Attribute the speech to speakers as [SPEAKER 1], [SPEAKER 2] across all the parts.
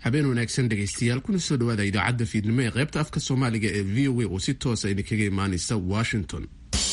[SPEAKER 1] habeen wanaagsan dhegaystayaal kuna soo dhawaada idaacadda fiidnimo ee qaybta afka soomaaliga ee v o a oo si toosa idinkaga imaanaysa washington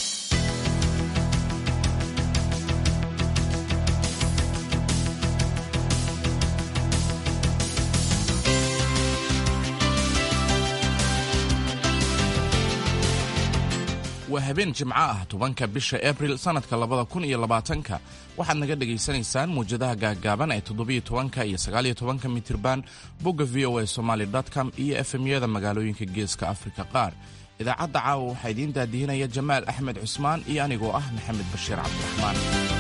[SPEAKER 2] waa habeen jimco ah tobanka bisha abril sannadka labada kun iyo labaatanka waxaad naga dhagaysanaysaan muwjadaha gaaggaaban ee toddobiyo tobanka iyo sagaaliyo tobanka mitirban bogga v o a somaali com iyo efemyada magaalooyinka geeska afrika qaar idaacadda caawa waxaa idiin daadihinaya jamaal axmed cusmaan iyo anigoo ah maxamed bashiir cabdiraxmaan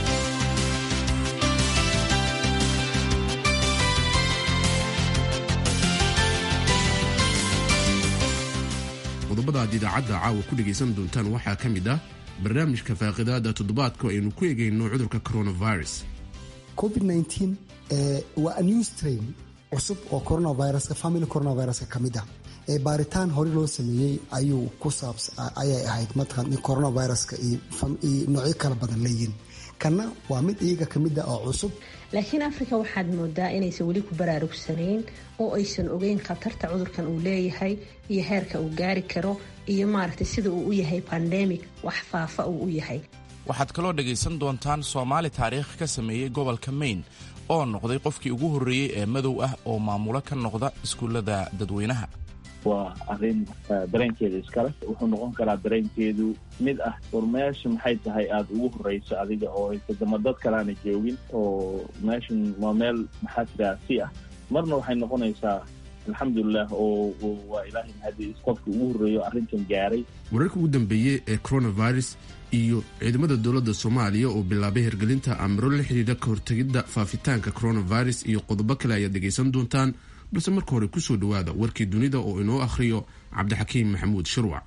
[SPEAKER 1] qodobada aad idaacadda caawa ku dhegaysan doontaan waxaa ka mid ah barnaamijka faaqidaada toddobaadka aynu ku egayno cudurka coronavirus
[SPEAKER 3] covid-19 waa new strain cusub oo coronaviruska family coronaviruska ka mid ah ee baaritaan hore loo sameeyey ayuu ku saabs ayay ahayd mataqan in coronaviruska iyo noocyo kala badan leeyihin kanna waa mid iyaga ka mid ah oo cusub
[SPEAKER 4] laakiin afrika waxaad moodaa inaysan weli ku baraarugsanayn oo aysan ogeyn khatarta cudurkan uu leeyahay iyo heerka uu gaari karo iyo maaragtay sida uu u yahay bandemic wax faafa uu u yahay
[SPEAKER 2] waxaad kaloo dhegaysan doontaan soomaali taariikh ka sameeyey gobolka maine oo noqday qofkii ugu horreeyey ee madow ah oo maamulo ka noqda iskuullada dadweynaha
[SPEAKER 5] waa arrin dareenkeeda iskale wuxuu noqon karaa dareenkeedu mid ah war meesha maxay tahay aada ugu horreyso adiga oo wadamo dad kaleana joogin oo meeshan waa meel maxaa tiraa si ah marna waxay noqonaysaa alxamdulilah oo waa ilaahay mahadi qofka ugu horreeyo arrintan gaaray
[SPEAKER 1] wararka ugu dambeeyey ee coronavirus iyo ciidamada dowladda soomaaliya oo bilaabay hirgelinta amro la xidhiidha ka hortegidda faafitaanka coronavirus iyo qodobo kale ayaad dhegaysan doontaan balse marka hore kusoo dhowaada warkii dunida oo inoo akhriyo cabdixakiim maxamuud shirwac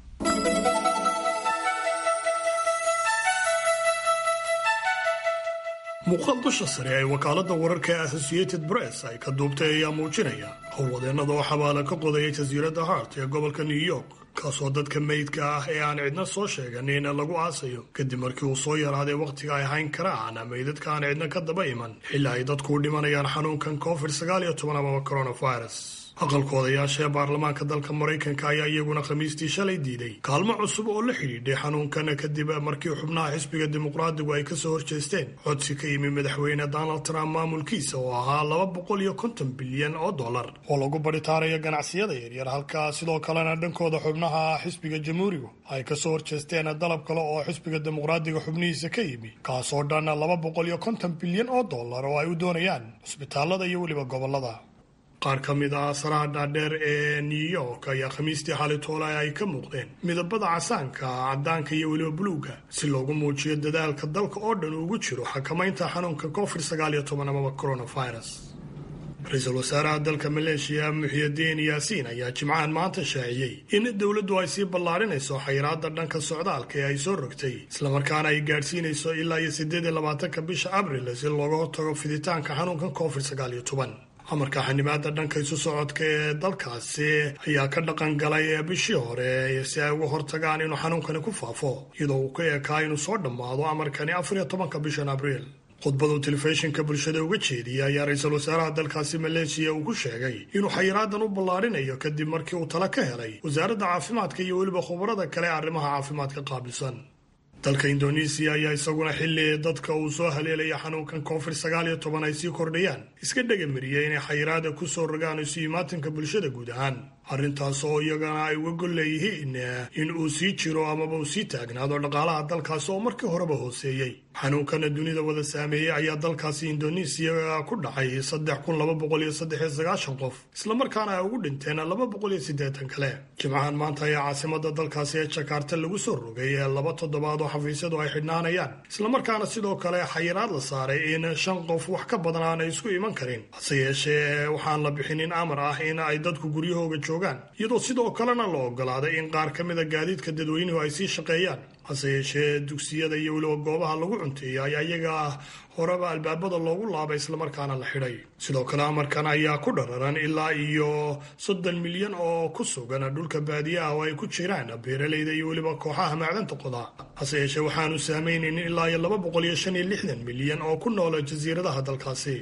[SPEAKER 6] muuqaal dusha sare ee wakaaladda wararka ee associated press ay ka duubtay ayaa muujinaya howlwadeennada oo xabaala ka qodaya jasiiradda hart ee gobolka new york kaasoo dadka meydka ah ee aan cidna soo sheeganin lagu aasayo kadib markii uu soo yaraaday wakhtiga ay hayn karaan meydadka aan cidna ka daba iman xilli ay dadku u dhimanayaan xanuunkan covid sagaal iyo toban amaba coronavirus aqalka odayaasha ee baarlamaanka dalka maraykanka ayaa iyaguna khamiistii shalay diiday kaalmo cusub oo la xidhiidhay xanuunkan kadib markii xubnaha xisbiga dimuqraadigu ay kasoo horjeesteen codsi ka yimi madaxweyne donald trump maamulkiisa oo ahaa laba boqol iyo konton bilyan oo dollar oo lagu baritaarayo ganacsiyada yaryar halka sidoo kalena dhankooda xubnaha xisbiga jamhuurigu ay kasoo horjeesteen dalab kale oo xisbiga dimuqraadiga xubnihiisa ka yimi kaasoo dhan laba boqol iyo konton bilyan oo dollar oo ay u doonayaan cusbitaalada iyo weliba gobolada qaar ka mid ah asaraha dhaadheer ee new york ayaa khamiistii xali toolay ay ka muuqdeen midabada casaanka caddaanka iyo weliba buluuga si loogu muujiyo dadaalka dalka oo dhan ugu jiro xakamaynta xanuunka covid sagaal iyo toban amaba coronavirus ra-iisul wasaaraha dalka maleeshiya muxiyadiin yaasiin ayaa jimcahan maanta shaaciyey in dowladdu ay sii ballaarinayso xayiraada dhanka socdaalka ee ay soo rogtay islamarkaana ay gaadhsiinayso ilaa iyo siddeed iyo labaatanka bisha abril si looga hortago fiditaanka xanuunka covid sagaal iyo toban amarka xanimaada dhanka isu socodka ee dalkaasi ayaa ka dhaqan galay bishii hore si ay uga hortagaan inuu xanuunkani ku faafo iyadoo uu ka ekaa inuu soo dhammaado amarkani afar iyo tobanka bishan abriil khudbadu telefishinka bulshada uga jeediyay ayaa ra-iisul wasaaraha dalkaasi maleeshiya uu ku sheegay inuu xayiraadan u ballaarinayo kadib markii uu tala ka helay wasaaradda caafimaadka iyo weliba khubarada kale ee arrimaha caafimaadka qaabilsan dalka indonesiya ayaa isaguna xilli dadka uu soo haleelaya xanuunkan covid sagaal iyo toban ay sii kordhayaan iska dhegamariyay inay xayiraada ku soo rogaan isu imaatanka bulshada guud ahaan arrintaas oo iyagana ay uga gol leeyihiin in uu sii jiro amaba uu sii taagnaado dhaqaalaha dalkaasi oo markii horeba hooseeyey xanuunkana dunida wada saameeyey ayaa dalkaasi indonesiya ku dhacay saddex kun laba boqol iyo saddex iyo sagaashan qof islamarkaana ay ugu dhinteen laba boqol iyo siddeetan kale jimcahan maanta ayaa caasimada dalkaasi ee jakarta lagu soo rogay laba toddobaad oo xafiisyadu ay xidhnaanayaan islamarkaana sidoo kale xayiraad la saaray in shan qof wax ka badan aanay isku iman karin hase yeeshee waxaan la bixinin amar ah in ay dadku guryahooga joogaan iyadoo sidoo kalena la ogolaaday in qaar ka mida gaadiidka dadweynuhu ay sii shaqeeyaan hase yeeshee dugsiyada iyo weliba goobaha lagu cunteeya ayaa iyaga ah horeba albaabada loogu laabay islamarkaana la xidhay sidoo kale amarkan ayaa ku dhararan ilaa iyo soddon milyan oo ku sugan dhulka baadiyaha oo ay ku jiraan beeralayda iyo weliba kooxaha macdanta qoda hase yeeshee waxaanu saameynaynin ilaa iyo laba boqol iyo shan iyo lixdan milyan oo ku noola jasiiradaha dalkaasi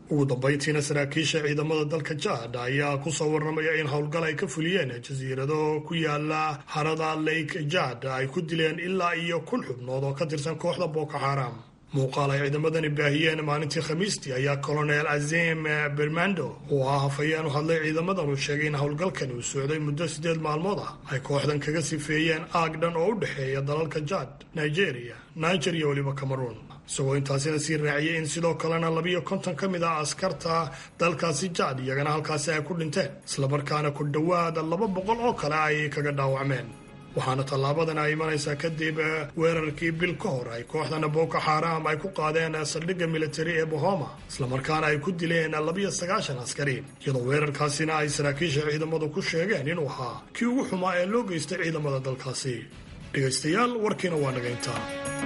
[SPEAKER 6] ugu dambayntiina saraakiisha ciidamada dalka jaad ayaa ku soo warramaya in howlgal ay ka fuliyeen jasiirado ku yaala harada lake jaad ay ku dileen ilaa iyo kun xubnood oo ka tirsan kooxda boko xaram muuqaal ay ciidamadani baahiyeen maalintii khamiistii ayaa colonel azim bermando oo ah hafayeen u hadlay ciidamadan uu sheegay in howlgalkani uu socday muddo siddeed maalmood ah ay kooxdan kaga sifeeyeen aag dhan oo u dhexeeya dalalka jaad nigeria niger iyo weliba cameroon isagoo intaasina sii raaciyay in sidoo kalena labiyo konton ka mid ah askarta dalkaasi jaad iyagana halkaasi ay ku dhinteen islamarkaana ku dhowaada laba boqol oo kale ay kaga dhaawacmeen waxaana tallaabadan ay imanaysaa kadib weerarkii bil ka hor ay kooxdana boko xaram ay ku qaadeen saldhigga militari ee bohoma islamarkaana ay ku dileen labiyo sagaashan askari iyadoo weerarkaasina ay saraakiisha ciidamadu ku sheegeen inuu ahaa kii ugu xumaa ee loo geystay ciidamada dalkaasi dhegaystayaal warkiina waa nagayntaa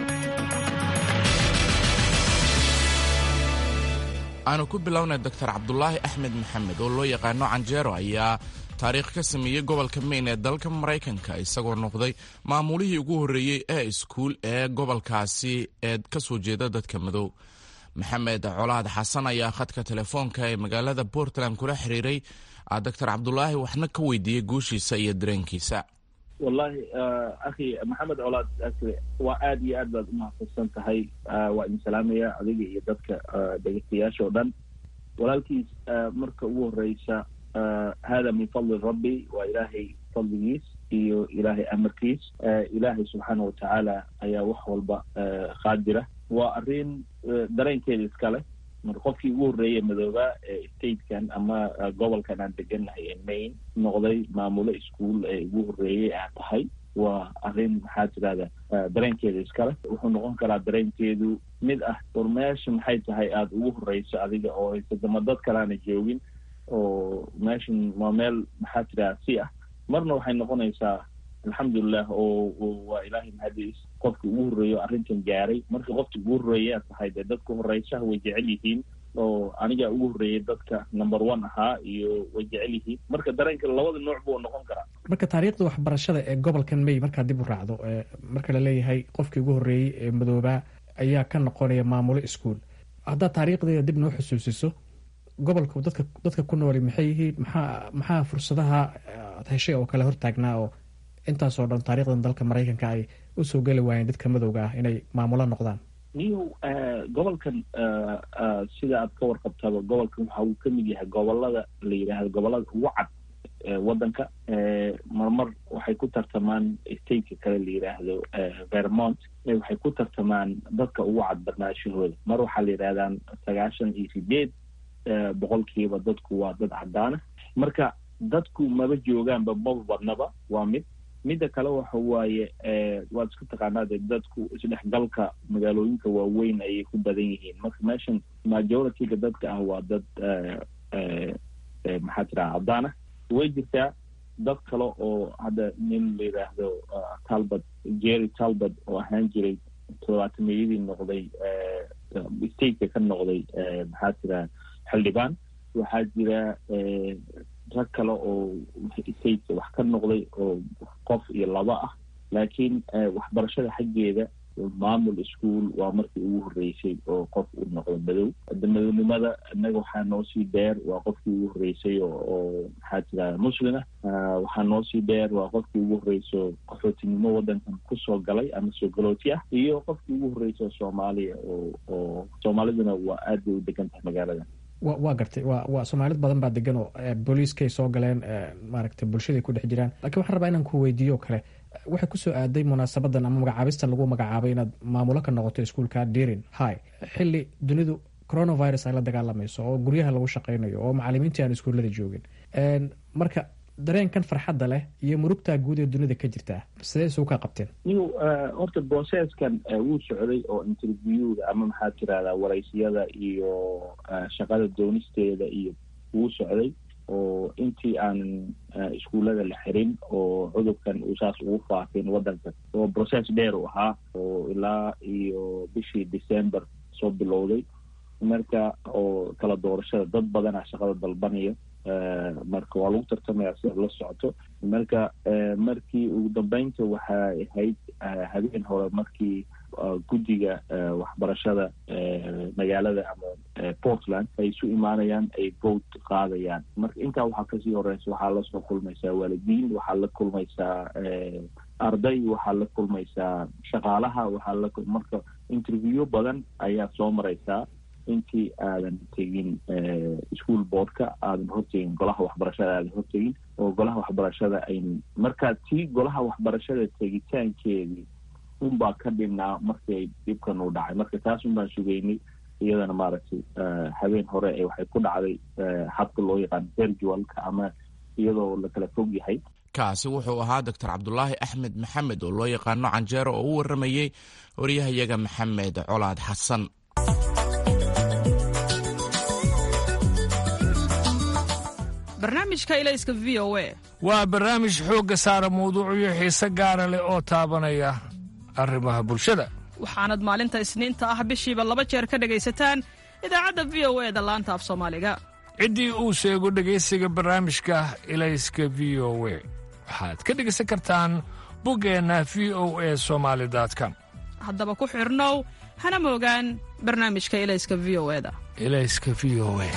[SPEAKER 2] aanu ku bilownay doctor cabdulaahi axmed maxamed oo loo yaqaano canjeero ayaa taariikh ka sameeyey gobolka mayn ee dalka maraykanka isagoo noqday maamulihii ugu horreeyey ee iskuul ee gobolkaasi ee ka soo jeeda dadka madow maxamed colaad xasan ayaa khadka telefoonka ee magaalada portland kula xiriiray doctor cabdulaahi waxna ka weydiiyey guushiisa iyo dareenkiisa
[SPEAKER 5] wallahi akhi maxamed colaad waa aada iyo aad baad umahadsansan tahay waa idin salaamaya adiga iyo dadka dhegeystayaasha oo dhan walaalkiis marka ugu horeysa hada min fadli rabbi waa ilaahay fadligiis iyo ilaahay amarkiis ilaahay subxaana watacaala ayaa wax walba qaadira waa arrin dareenkeeda iskale marka qofkii ugu horreeyay madooba ee statekan ama gobolkan aan degannahay ee maine noqday maamulo ischool ee ugu horreeyey aa tahay waa arrin maxaa tirahda dareenkeeda iskale wuxuu noqon karaa dareenkeedu mid ah war meesha maxay tahay aada ugu horreyso adiga oo haysadama dad kaleana joogin oo meeshan waa meel maxaa tiraha si ah marna waxay noqonaysaa alxamdulilah oo waa ilaahay mahadiis qofki ugu horreeyo arrintan gaaray marka qofki ugu horreeyaa tahay dee dadka horeysaha way jecel yihiin oo anigaa ugu horreeyay dadka number one ahaa iyo way jecel yihiin marka dareenka labada nooc buu noqon karaa
[SPEAKER 7] marka taariikhda waxbarashada ee gobolkan may markaad dib u raacdo marka laleeyahay qofkii ugu horreeyey ee madoobaa ayaa ka noqonaya maamulo iskuol haddaad taariikhdeeda dib noo xusuusiso gobolku dadka dadka ku nooli maxay yihiin maxaa maxaa fursadaha ad heshay oo kale hortaagnaa oo intaasoo dhan taarikhdan dalka maraykanka ay usoo geli waayeen dadka madowga ah inay maamulo noqdaan
[SPEAKER 5] niyow gobolkan sida aad ka warqabtaba gobolkan waxa uu kamid yahay gobolada la yidhaahdo gobolada ugu cad waddanka marmar waxay ku tartamaan stateka kale la yidhaahdo vermont waxay ku tartamaan dadka ugu cad barnaashahooda mar waxaa la yidhahdaan sagaashan iyo sideed boqolkiiba dadku waa dad cadaana marka dadku maba joogaanba maba badnaba waa mid midda kale waxa waaye waad isku taqaanaa de dadku isdhexgalka magaalooyinka waaweyn ayay ku badan yihiin marka meeshan majorityga dadka ah waa dad maxaa tiraha cadaan ah way jirtaa dad kale oo hadda nin la yidhaahdo talbot jerry talbot oo ahaan jiray todobaatameyadii noqday stateka ka noqday maxaa tiraha xildhibaan waxaa jira rag kale oo stateka wax ka noqday oo qof iyo laba ah laakiin waxbarashada xaggeeda maamul ischool waa markii ugu horreysay oo qof uu noqdo madow madownimada innaga waxaa noo sii dheer waa qofkii ugu horreysay oo maxaa tiraha muslim ah waxaa noo sii dheer waa qofkii ugu horreyso qaxootinimo waddankan kusoo galay ama soo galooti ah iyo qofkii ugu horreysay oo soomaaliya oo oo soomaaliduna waa aad bay u degan tahay magaalada
[SPEAKER 7] wa waa gartay wa waa soomaalid badan baa degan oo booliiskay soo galeen maaragtay bulshaday ku dhex jiraan lakiin waxaan rabaa inaan ku weydiiyo o kale waxay kusoo aaday munaasabadan ama magacaabistan lagu magacaabay inaad maamulo ka noqoto iskuolka derin hi xili dunidu coronavirus ay la dagaalamayso oo guryaha lagu shaqaynayo oo macalimiintii aan iskuullada joogin marka dareenkan farxadda leh iyo murugtaa guud ee dunida ka jirtaa sidee isugu kaa qabteen
[SPEAKER 5] niw horta processkan wuu socday oo interviewga ama maxaa tirahdaa waraysiyada iyo shaqada doonisteeda iyo wuu socday oo intii aanan iskuullada la xirin oo cudurkan uu saas ugu faafin waddanka oo process dheer u ahaa oo ilaa iyo bishii december soo bilowday marka oo kala doorashada dad badanaa shaqada dalbanaya marka waa lagu tartamaya sida la socoto marka markii ugu dambeynta waxay ahayd habeen hore markii guddiga waxbarashada magaalada ama portland ay isu imaanayaan ay vote qaadayaan marka intaa waxaa kasii horeysa waxaa lasoo kulmaysaa waalidiin waxaa la kulmaysaa arday waxaa la kulmaysaa shaqaalaha waxaa la marka interview badan ayaa soo mareysaa intii aadan tegin school boardka aadan hortegin golaha waxbarashada aadan hortegin oo golaha waxbarashada ayn markaa tii golaha waxbarashada tegitaankeedii unbaa ka dhinnaa markay dhibkan uu dhacay marka taas un baan sugeynay iyadana maaragtay habeen hore ee waxay ku dhacday habka loo yaqaano virtualka ama iyadoo la kala fog yahay
[SPEAKER 2] kaasi wuxuu ahaa doctor cabdulaahi axmed maxamed oo loo yaqaano canjeero oo u waramayey waryahayaga maxamed colaad xasan
[SPEAKER 8] barnaamijka ilayska v o a
[SPEAKER 9] waa barnaamij xoogga saara mawduucyo xiise gaara leh oo taabanaya arrimaha bulshada
[SPEAKER 8] waxaanad maalinta isniinta ah bishiiba laba jeer ka dhegaysataan idaacadda v o e da laanta af soomaaliga
[SPEAKER 9] ciddii uu sheego dhegaysiga barnaamijka ilayska v o we waxaad ka dhegaysan kartaan buggeenna v o e somaali com
[SPEAKER 8] haddaba ku xidhnow hana moogaan barnaamijka ilayska v o eda
[SPEAKER 9] ilayska v o e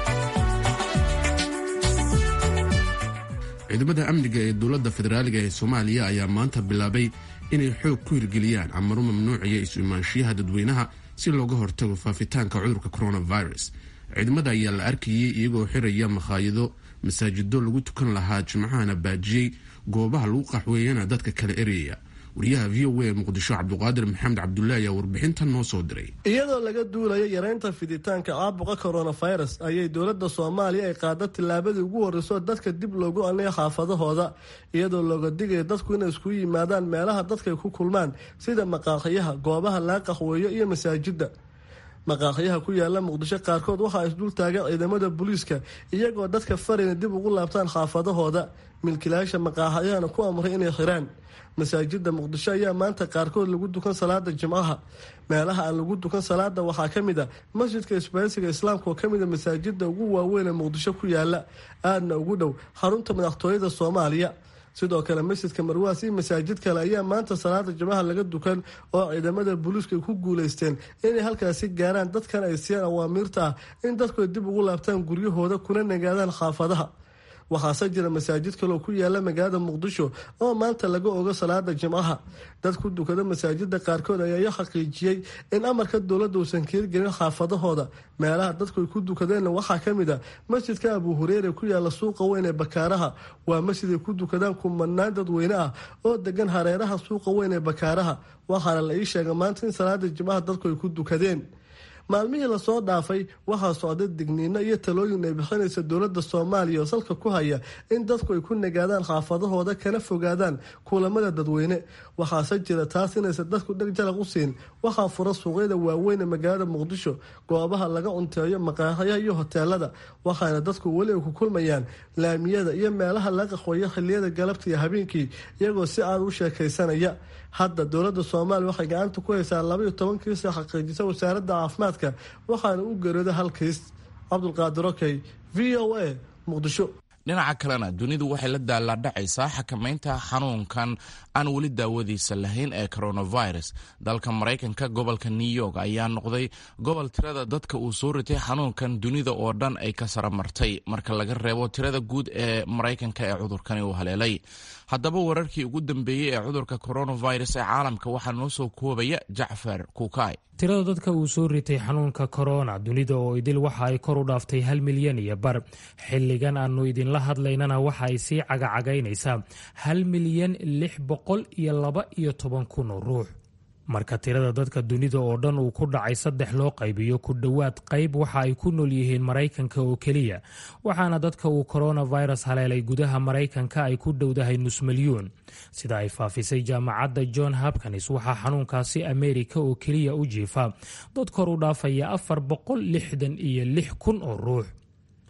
[SPEAKER 1] ciidamada amniga ee dowladda federaaliga ee soomaaliya ayaa maanta bilaabay inay xoog ku hirgeliyaan amaro mamnuucaya isu imaanshiyaha dadweynaha si looga hortago faafitaanka cudurka coronavirus ciidamada ayaa la arkayay iyagoo xiraya makhaayado masaajido lagu tukan lahaa jimcahana baajiyey goobaha lagu qaxweeyana dadka kala ereyaya wariyaha v o a muqdisho cabduqaadir maxamed cabdullahi ayaa warbixintan noo soo diray
[SPEAKER 10] iyadoo laga duulayo yareynta fiditaanka caabuqa coronavirus ayay dowladda soomaaliya ay qaada tillaabadii ugu horreysoo dadka dib loogu anaya xaafadahooda iyadoo looga digayo dadku inay isku yimaadaan meelaha dadkay ku kulmaan sida maqaaqyaha goobaha laga qaxweeyo iyo masaajidda maqaaqyaha ku yaala muqdisho qaarkood waxaa isdul taagan ciidamada booliiska iyagoo dadka farayna dib ugu laabtaan xaafadahooda milkilayaasha maqaaxyahana ku amray inay xiraan masaajida muqdisho ayaa maanta qaarkood lagu dukan salaada jimcaha meelaha aan lagu dukan salaada waxaa ka mid a masjidka isbaansiga islaamka oo kamid a masaajida ugu waaweyn ee muqdisho ku yaala aadna ugu dhow xarunta madaxtooyada soomaaliya sidoo kale masjidka marwaas iyo masaajid kale ayaa maanta salaada jimcaha laga dukan oo ciidamada booliiska ku guuleysteen inay halkaasi gaaraan dadkan ay siiyaan awaamiirta ah in dadku ay dib ugu laabtaan guryahooda kuna nagaadaan xaafadaha waxaase jira masaajid kaloo ku yaala magaalada muqdisho oo maanta laga ogo salaada jimcaha dad ku dukada masaajida qaarkood ayaa xaqiijiyey in amarka dowladda uusan keergelin xaafadahooda meelaha dadku ay ku dukadeenna waxaa ka mid a masjidka abu hureyre ku yaala suuqa weyn ee bakaaraha waa masjid ay ku dukadaan kumanaan dadweyne ah oo degan hareeraha suuqa weyn ee bakaaraha waxaana la ii sheegay maanta in salaada jimcaha dadku ay ku dukadeen maalmihii lasoo dhaafay waxaa socday digniino iyo talooyin ay bixinaysa dowladda soomaaliya oo salka ku haya in dadku ay ku nagaadaan xaafadahooda kana fogaadaan kulamada dadweyne waxaase jira taas inaysan dadku dheg jalaq u siin waxaa fura suuqyada waaweyn ee magaalada muqdisho goobaha laga cunteeyo maqaaxyaha iyo hoteelada waxaana dadku weli ay ku kulmayaan laamiyada iyo meelaha laga qaxweeyo xiliyada galabta iyo habeenkii iyagoo si aad u sheekaysanaya hadda dowladda soomaaliya waxay gacanta ku haysaa labaiyo toban kiisa xaqiijisa wasaaradda caafimaadka waxaana u geerooda hal kiis cabdulqaadir okey v o a muqdisho
[SPEAKER 2] dhinaca kalena dunidu waxay la daalaadhacaysaa xakamaynta xanuunkan aan weli daawadiisa lahayn ee coronavirus dalka maraykanka gobolka new york ayaa noqday gobol tirada dadka uu soo ritay xanuunkan dunida oo dhan ay ka saramartay marka laga reebo tirada guud ee maraykanka ee cudurkani uu haleelay haddaba wararkii ugu dambeeyey ee cudurka coronavirus ee caalamka waxaa noo soo koobaya jacfar kuukay
[SPEAKER 7] tirada dadka uu soo ritay xanuunka korona dunida oo idil waxa ay kor u dhaaftay hal milyan iyo bar xilligan aanu idinla hadlaynana waxa ay sii cagacagaynaysaa hal milyan lix boqol iyo laba iyo toban kun oo ruux marka tirada dadka dunida oo dhan uu ku dhacay saddex loo qaybiyo ku dhowaad qayb waxa ay ku nool yihiin maraykanka oo keliya waxaana dadka uu coronavirus haleelay gudaha maraykanka ay ku dhowdahay nus milyuun sida ay faafisay jaamacadda john hopkins waxaa xanuunkaasi ameerika oo keliya u jiifa dad kor u dhaafaya afar boqol lixdan iyo lix kun oo ruux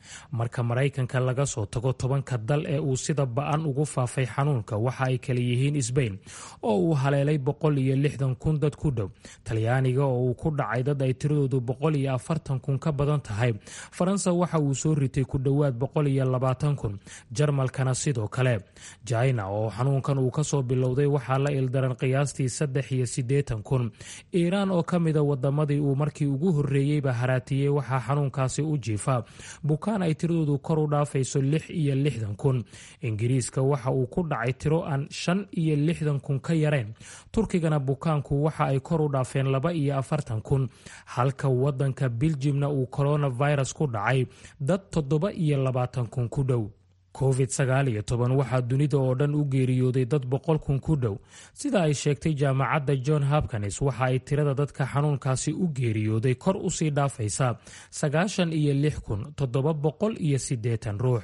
[SPEAKER 11] marka maraykanka laga soo tago tobanka dal ee uu sida ba-an ugu faafay xanuunka waxa ay kala yihiin sbain oo uu haleelay boqol iyo lixdan kun dad ku dhow talyaaniga oo uu ku dhacay dad ay tiradoodu boqol iyo afartan kun ka badan tahay faransa waxa uu soo ritay ku dhowaad boqol iyo labaatan kun jarmalkana sidoo kale jina oo xanuunkan uu kasoo bilowday waxaa la ildaran qiyaastii saddex iyo siddeetan kun iiraan oo ka mida wadamadii uu markii ugu horreeyeyba haraatiyey waxaa xanuunkaasi u jiifa bukaan ay tiradoodu kor u dhaafayso lix iyo lixdan kun ingiriiska waxa uu ku dhacay tiro aan shan iyo lixdan kun ka yareen turkigana bukaanku waxa ay kor u dhaafeen laba iyo afartan kun halka wadanka biljimna uu coronavirus ku dhacay dad toddoba iyo labaatan kun ku dhow covid sagaal iyo toban waxaa dunida oo dhan u geeriyooday dad boqol kun ku dhow sida ay sheegtay jaamacadda john hopkins waxa ay tirada dadka xanuunkaasi u geeriyooday kor usii dhaafaysaa sagaashan iyo lix kun toddoba boqol iyo siddeetan ruux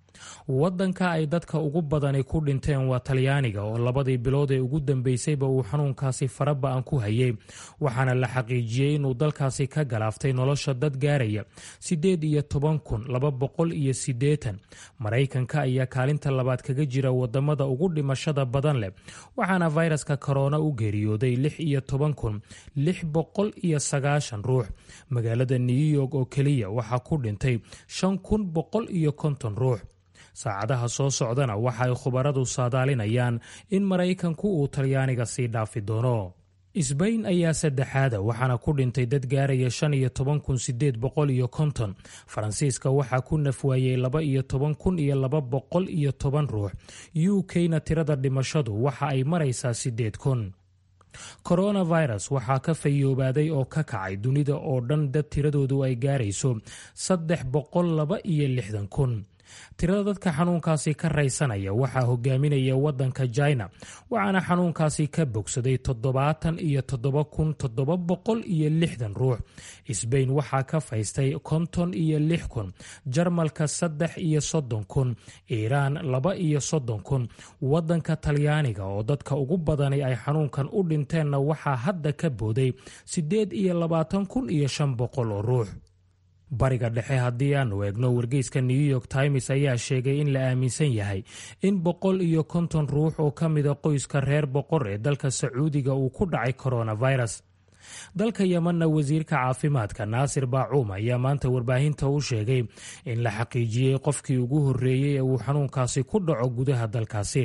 [SPEAKER 11] wadanka ay dadka ugu badani ku dhinteen waa talyaaniga oo labadii bilood ee ugu dambeysayba uu xanuunkaasi faraba-an ku hayay waxaana la xaqiijiyey inuu dalkaasi ka galaaftay nolosha dad gaaraya siddeed iyo toban kun laba boqol iyo siddeetan maraykanka ayaa kaalinta labaad kaga jira wadamada ugu dhimashada badan leh waxaana fayraska korona u geeriyooday lix iyo toban kun lix boqol iyo sagaashan ruux magaalada new york oo keliya waxaa ku dhintay shan kun boqol iyo konton ruux saacadaha soo socdana waxa ay khubaradu saadaalinayaan in maraykanku uu talyaaniga sii dhaafi doono sbain ayaa saddexaada waxaana ku dhintay dad gaaraya shan iyo toban kun sideed boqol iyo konton faransiiska waxaa ku nafwaayey laba iyo toban kun iyo laba boqol iyo toban ruux u k-na tirada dhimashadu waxa ay maraysaa sideed kun coronavirus waxaa ka fayoobaaday oo ka kacay dunida oo dhan dad tiradoodu ay gaarayso saddex boqol laba iyo lixdan kun tirada dadka xanuunkaasi ka raysanaya waxaa hogaaminaya wadanka jina waxaana xanuunkaasi ka bogsaday toddobaatan iyo toddoba kun toddoba boqol iyo lixdan ruux sbain waxaa ka faystay konton iyo lix kun jarmalka saddex iyo soddon kun iiraan laba iyo soddon kun wadanka talyaaniga oo dadka ugu badani ay xanuunkan u dhinteenna waxaa hadda ka booday siddeed iyo labaatan kun iyo shan boqol oo ruux bariga dhexe haddii aanu eegno wargeyska new york times ayaa sheegay in la aaminsan yahay in boqol iyo konton ruux oo ka mida qoyska reer boqor ee dalka sacuudiga uu ku dhacay coronavirus dalka yemanna wasiirka caafimaadka naasir baacuum ayaa maanta warbaahinta u sheegay in la xaqiijiyey qofkii ugu horreeyey ee uu xanuunkaasi ku dhaco gudaha dalkaasi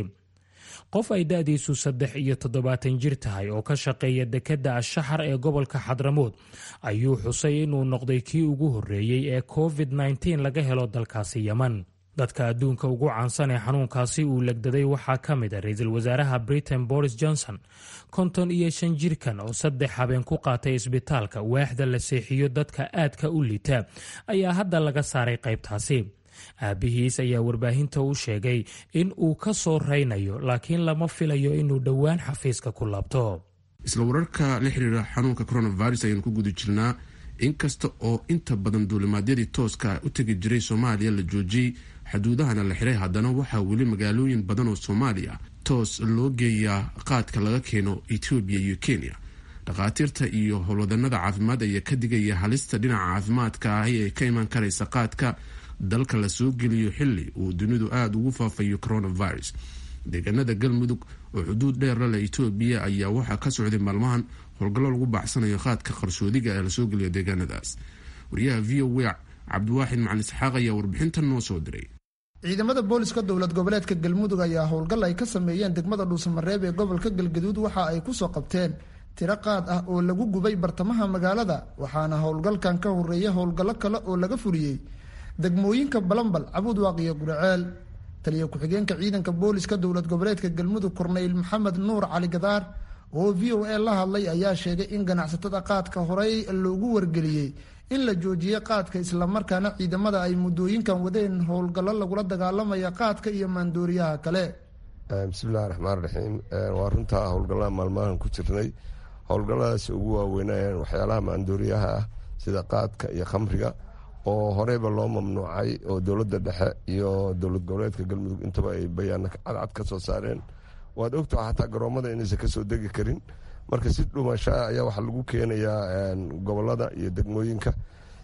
[SPEAKER 11] qof ay da-diisu saddex iyo toddobaatan jir tahay oo ka shaqeeya dekedda ashaxar ee gobolka xadramood ayuu xusay inuu noqday kii ugu horreeyey ee covid nteen laga helo dalkaasi yeman dadka adduunka ugu caansan ee xanuunkaasi uu legdaday waxaa ka mid a ra-iisul wasaaraha britain boris johnson konton iyo shan jirkan oo saddex habeen ku qaatay isbitaalka waaxda la seexiyo dadka aadka u liita ayaa hadda laga saaray qaybtaasi aabihiis ayaa warbaahinta u sheegay in uu ka soo raynayo laakiin lama filayo inuu dhowaan xafiiska ku laabto
[SPEAKER 1] isla wararka la xiriira xanuunka coronavirus ayaynu ku guda jirnaa inkasta oo inta badan duulimaadyadii tooska u tegi jiray soomaaliya la joojiyey xuduudahana la xiray haddana waxaa weli magaalooyin badan oo soomaaliya toos loo geeyaa qaadka laga keeno etoobiya iyo kenya dhakhaatiirta iyo howlwadanada caafimaad ayaa ka digaya halista dhinaca caafimaadka ahi ee ka iman karaysa qaadka dalka la soo geliyo xili uu dunidu aada ugu faafayo coronavirus deegaanada galmudug oo xuduud dheer la leh etoobiya ayaa waxaa ka socday maalmahan howlgallo lagu baacsanayo qaadka qarsoodiga ee lasoo geliyo deegaanadaas wariyaha v o w cabdiwaaxid macalin isxaaq ayaa warbixintan noo soo diray
[SPEAKER 12] ciidamada booliska dowlad goboleedka galmudug ayaa howlgal ay ka sameeyeen degmada dhuusamareeb ee gobolka galgaduud waxa ay kusoo qabteen tiro qaad ah oo lagu gubay bartamaha magaalada waxaana howlgalkan ka horeeya howlgallo kale oo laga fuliyey degmooyinka balambal cabuudwaaq iyo guraceel taliya ku-xigeenka ciidanka booliska dowlad goboleedka galmudug korneyl maxamed nuur cali gadaar oo v o a la hadlay ayaa sheegay in ganacsatada qaadka horey loogu wargeliyey in la joojiyey qaadka islamarkaana ciidamada ay muddooyinkan wadeen howlgallo lagula dagaalamaya qaadka iyo maandooriyaha kale
[SPEAKER 13] bismillahi raxmaan raxiim waa runtaa howlgallada maalmahan ku jirnay howlgalladaas ugu waaweynayeen waxyaalaha maandooriyaha ah sida qaadka iyo khamriga oo horeyba loo mamnuucay oo dowladda dhexe iyo dowlad goboleedka galmudug intaba ay bayaana cadcad ka soo saareen waad ogtaha xataa garoomada inaysan kasoo degi karin marka si dhumashaa ayaa waxaa lagu keenayaa gobolada iyo degmooyinka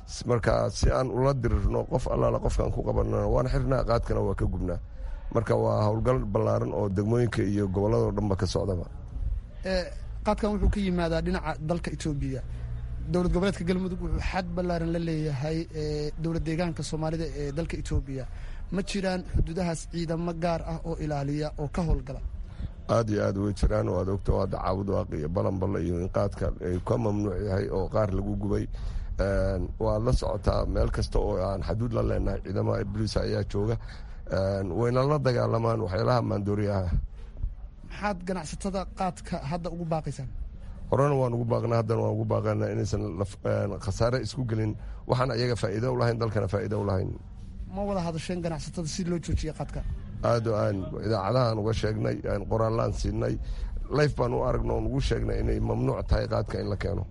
[SPEAKER 13] marka si aan ula dirirno qof allaala qofkaan ku qabanana waan xirnaa qaadkana waa ka gubnaa marka waa howlgal ballaaran oo degmooyinka iyo gobolladao dhanba ka socdaba
[SPEAKER 12] qaadkan wuxuu ka yimaadaa dhinaca dalka etoobiya dowlad goboleedka galmudug wuxuu xad ballaaran la leeyahay dowlad deegaanka soomaalida ee dalka etoobiya ma jiraan xuduudahaas ciidamo gaar ah oo ilaaliya oo ka howlgala
[SPEAKER 13] aada iyo aad way jiraan oo aad ogto hadda caabud waaq iyo balanballe iyo in qaadka ay ka mamnuuc yahay oo qaar lagu gubay waad la socotaa meel kasta oo aan xaduud la leenahay ciidamada boliis ayaa jooga wayna la dagaalamaan waxyaalaha maandooriyaha
[SPEAKER 12] maxaad ganacsatada qaadka hadda ugu baaqaysaan
[SPEAKER 13] horena waan ugu baaqnaa haddana waan ugu baaqana inaysan khasaare isku gelin waxaan ayaga faa'iido u lahayn dalkana faa'iido u lahayn
[SPEAKER 12] ma wada hadasheen ganacsatada si loo joojiya qaadka
[SPEAKER 13] aad o aan idaacadahaan uga sheegnay qoraallaan siinay layf baan u aragno oon ugu sheegnay inay mamnuuc tahay qaadka in la keeno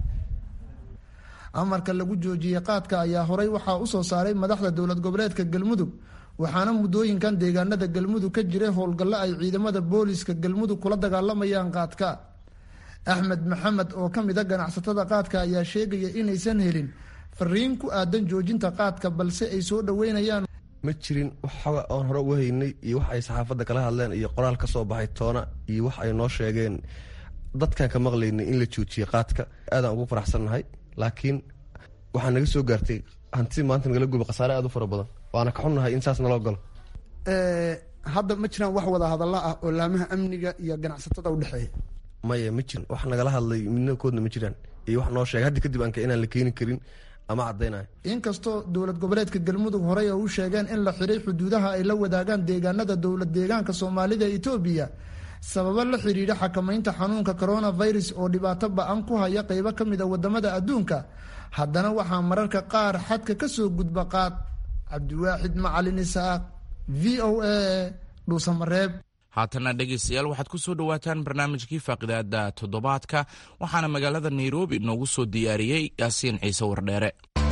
[SPEAKER 12] amarka lagu joojiyey qaadka ayaa horey waxaa u soo saaray madaxda dowlad goboleedka galmudug waxaana muddooyinkan deegaanada galmudug ka jiray howlgallo ay ciidamada booliiska galmudug kula dagaalamayaan qaadka axmed maxamed oo ka mid a ganacsatada qaadka ayaa sheegaya inaysan helin fariin ku aadan joojinta qaadka balse ay soo dhoweynayaan
[SPEAKER 14] ma jirin waxooga oon hore uga haynay iyo wax ay saxaafadda kala hadleen iyo qoraal ka soo baxay toona iyo wax ay noo sheegeen dadkaan ka maqlaynay in la joojiyey qaadka aadaan ugu faraxsannahay laakiin waxaa naga soo gaartay hanti maanta nagala guba khasaare aad u fara badan waana ka xunnahay in saas naloo galo
[SPEAKER 12] hadda ma jiraan wax wada hadalla ah oo laamaha amniga iyo ganacsatada u dhexeeya
[SPEAKER 14] maya ma jirin wax nagala hadlay midnakoodna ma jiraan iyo wax noo sheegay haddi kadib aanka inaan la keeni karin ama caddaynayo
[SPEAKER 12] inkastoo dowlad goboleedka galmudug horey oo u sheegeen in la xiray xuduudaha ay la wadaagaan deegaanada dowlad deegaanka soomaalida etoobiya sababo la xidhiidha xakamaynta xanuunka coronavirus oo dhibaato ba-an ku haya qeybo ka mid a wadamada adduunka haddana waxaa mararka qaar xadka ka soo gudba qaad cabdiwaaxid macalin isaaq v o a dhuusamareeb
[SPEAKER 2] haatana dhegaystayaal waxaad ku soo dhowaataan barnaamijkii faaqidaada toddobaadka waxaana magaalada nairobi noogu soo diyaariyey yaasiin ciise wardheere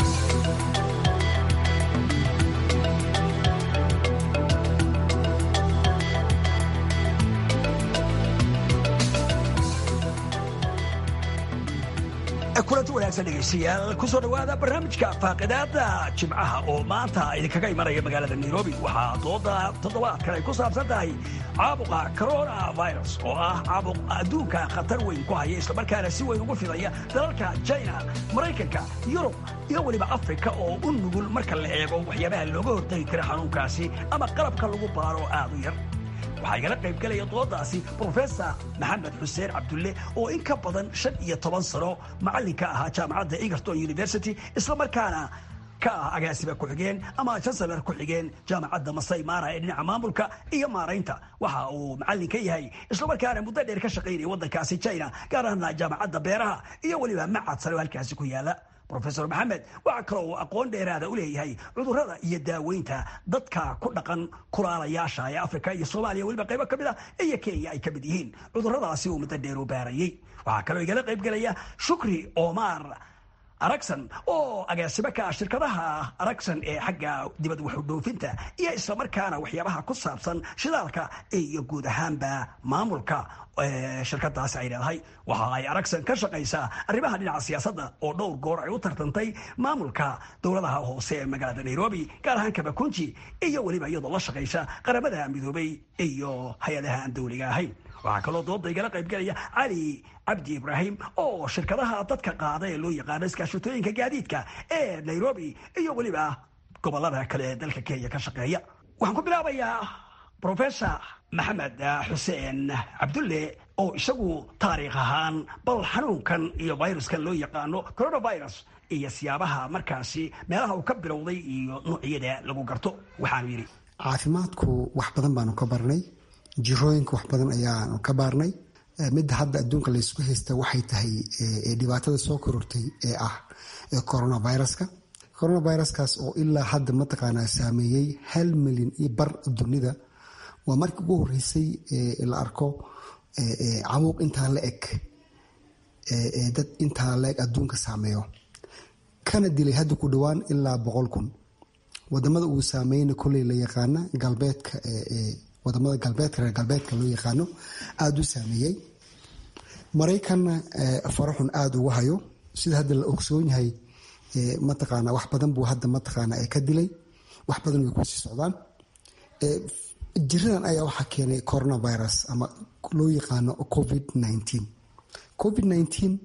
[SPEAKER 15] kulanti wanaagsan dhegaystayaal kusoo dhowaada barnaamijka faaqidaada jimcaha oo maanta idinkaga imanaya magaalada nairobi waxaa dooda toddobaadkan ay ku saabsan tahay caabuqa coronavirus oo ah caabuq adduunka khatar weyn ku haya islamarkaana si weyn ugu fidaya dalalka china maraykanka yurub iyo weliba afrika oo u nugul marka la eego waxyaabaha looga hortagi kara xanuunkaasi ama qalabka lagu baaro aad u yar waxaa igala qayb galaya doodaasi brofesor maxamed xuseen cabdulle oo in ka badan shan iyo toban sano macallinka ahaa jaamacadda egerton university islamarkaana ka ah agaasiba ku-xigeen ama chancelar ku-xigeen jaamacadda masai mara ee dhinaca maamulka iyo maaraynta waxa uu macallin ka yahay islamarkaana muddo dheer ka shaqaynaya waddankaasi china gaar ahaana jaamacadda beeraha iyo weliba macad sare oo halkaasi ku yaala rofesor maxamed waxaa kaloo uu aqoon dheeraada u leeyahay cudurrada iyo daaweynta dadka ku dhaqan kulaalayaasha ee afrika iyo soomaaliya weliba qaybo ka mid ah iyo kenya ay ka mid yihiin cudurradaasi uu muddo dheer u baarayey waxaa kaloo igala qayb gelaya shukri omar aragsan oo agaasimo ka ah shirkadaha aragsan ee xagga dibad waxudhoofinta iyo islamarkaana waxyaabaha ku saabsan shidaalka iyo guud ahaanba maamulka shirkadaasi ay leedahay waxa ay aragsan ka shaqaysaa arrimaha dhinaca siyaasadda oo dhowr goor ay u tartantay maamulka dowladaha hoose ee magaalada nairobi gaar ahaan kabakunji iyo weliba iyadoo la shaqaysa qaramada midoobay iyo hay-adaha aan dowliga ahayn waxaa kaloo dooda igala qayb gelaya cali cabdi ibraahim oo shirkadaha dadka qaada ee loo yaqaano iskaashatooyinka gaadiidka ee nairobi iyo weliba gobolada kale ee dalka kenya ka shaqeeya waxaan ku bilaabayaa rofesor maxamed xuseen cabdulle oo isagu taariikh ahaan bal xanuunkan iyo viruskan loo yaqaano coronavirus iyo siyaabaha markaasi meelaha uu ka bilowday iyo noocyada lagu garto waxaanu yidhi
[SPEAKER 3] caafimaadku wax badan baanu ka barnay jirooyinka wax badan ayaanu ka baarnay midda hadda adduunka laysku haysta waxay tahay dhibaatada soo korortay ee ah coronaviruska coronaviruskaas oo ilaa hadda mataqaanaa saameeyey hal milyan iyo bar dunida waa markii ugu horeysay la arko camuuq intaa la eg dad intaa la eg adduunka saameeyo kana dilay hadda ku dhowaan ilaa boqol kun wadamada uu saameyna koley la yaqaana galbeedka wadamada galbeedka reer galbeedka loo yaqaano aada u saameeyey maraykanna faraxun aada uga hayo sida hadda la ogsoon yahay mataqaana wax badan buu hadda mataqaana ka dilay wax badan way kusii socdaan jiradan ayaa waxaa keenay coronavirus ama loo yaqaano covid nineteen covid nineteen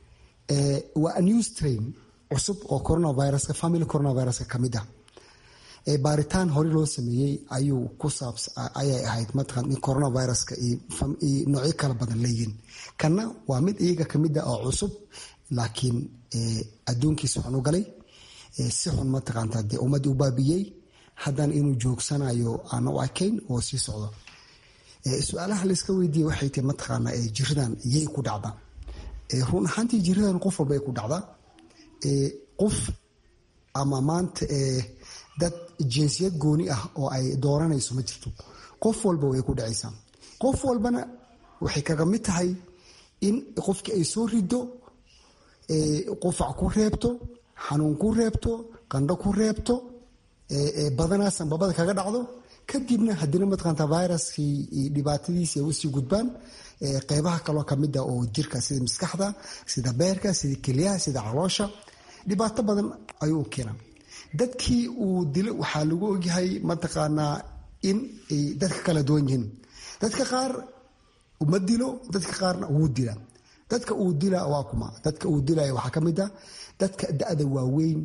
[SPEAKER 3] waa new strain cusub oo coronaviruska family coronaviruska ka mid ah baaritaan hore loo sameeyey ayuu ku saabs ayay ahayd mataqan in coronaviruska iyo noocyo kala badan leeyihiin kana waa mid iyaga kamid ah oo cusub laakiin adduunkiisa xun u galay si xun mataqaanta dee ummadii u baabiyey haddana inuu joogsanayo aan u arkayn oo sii socdo su-aalaha layska weydiiya waxay tahay mataqaana jiradan yay ku dhacdaa run ahaantii jiradan qof walba ay ku dhacdaa qof ama maanta dad jinsiyad gooni ah oo ay dooranayso ma jirto qof walba way ku dhacaysaa qof walbana waxay kaga mid tahay in qofkii ay soo rido qufac ku reebto xanuun ku reebto qandho ku reebto badanaa sanbabada kaga dhacdo kadibna hadina mataqaanta viruskii dhibaatadiisi ay usii gudbaan qeybaha kaloo kamid ah oo jirka sida maskaxda sida beerka sida kelyaha sida caloosha dhibaato badan ayuu u keenaa dadkii uu dilo waxaa lagu ogyahay mataqaanaa in ay dadka kala duwan yihiin dadka qaar uma dilo dadka qaarna wuu dila dadka uu dila waa kuma dadka uu dilaya waxaa ka mid ah dadka da-da waaweyn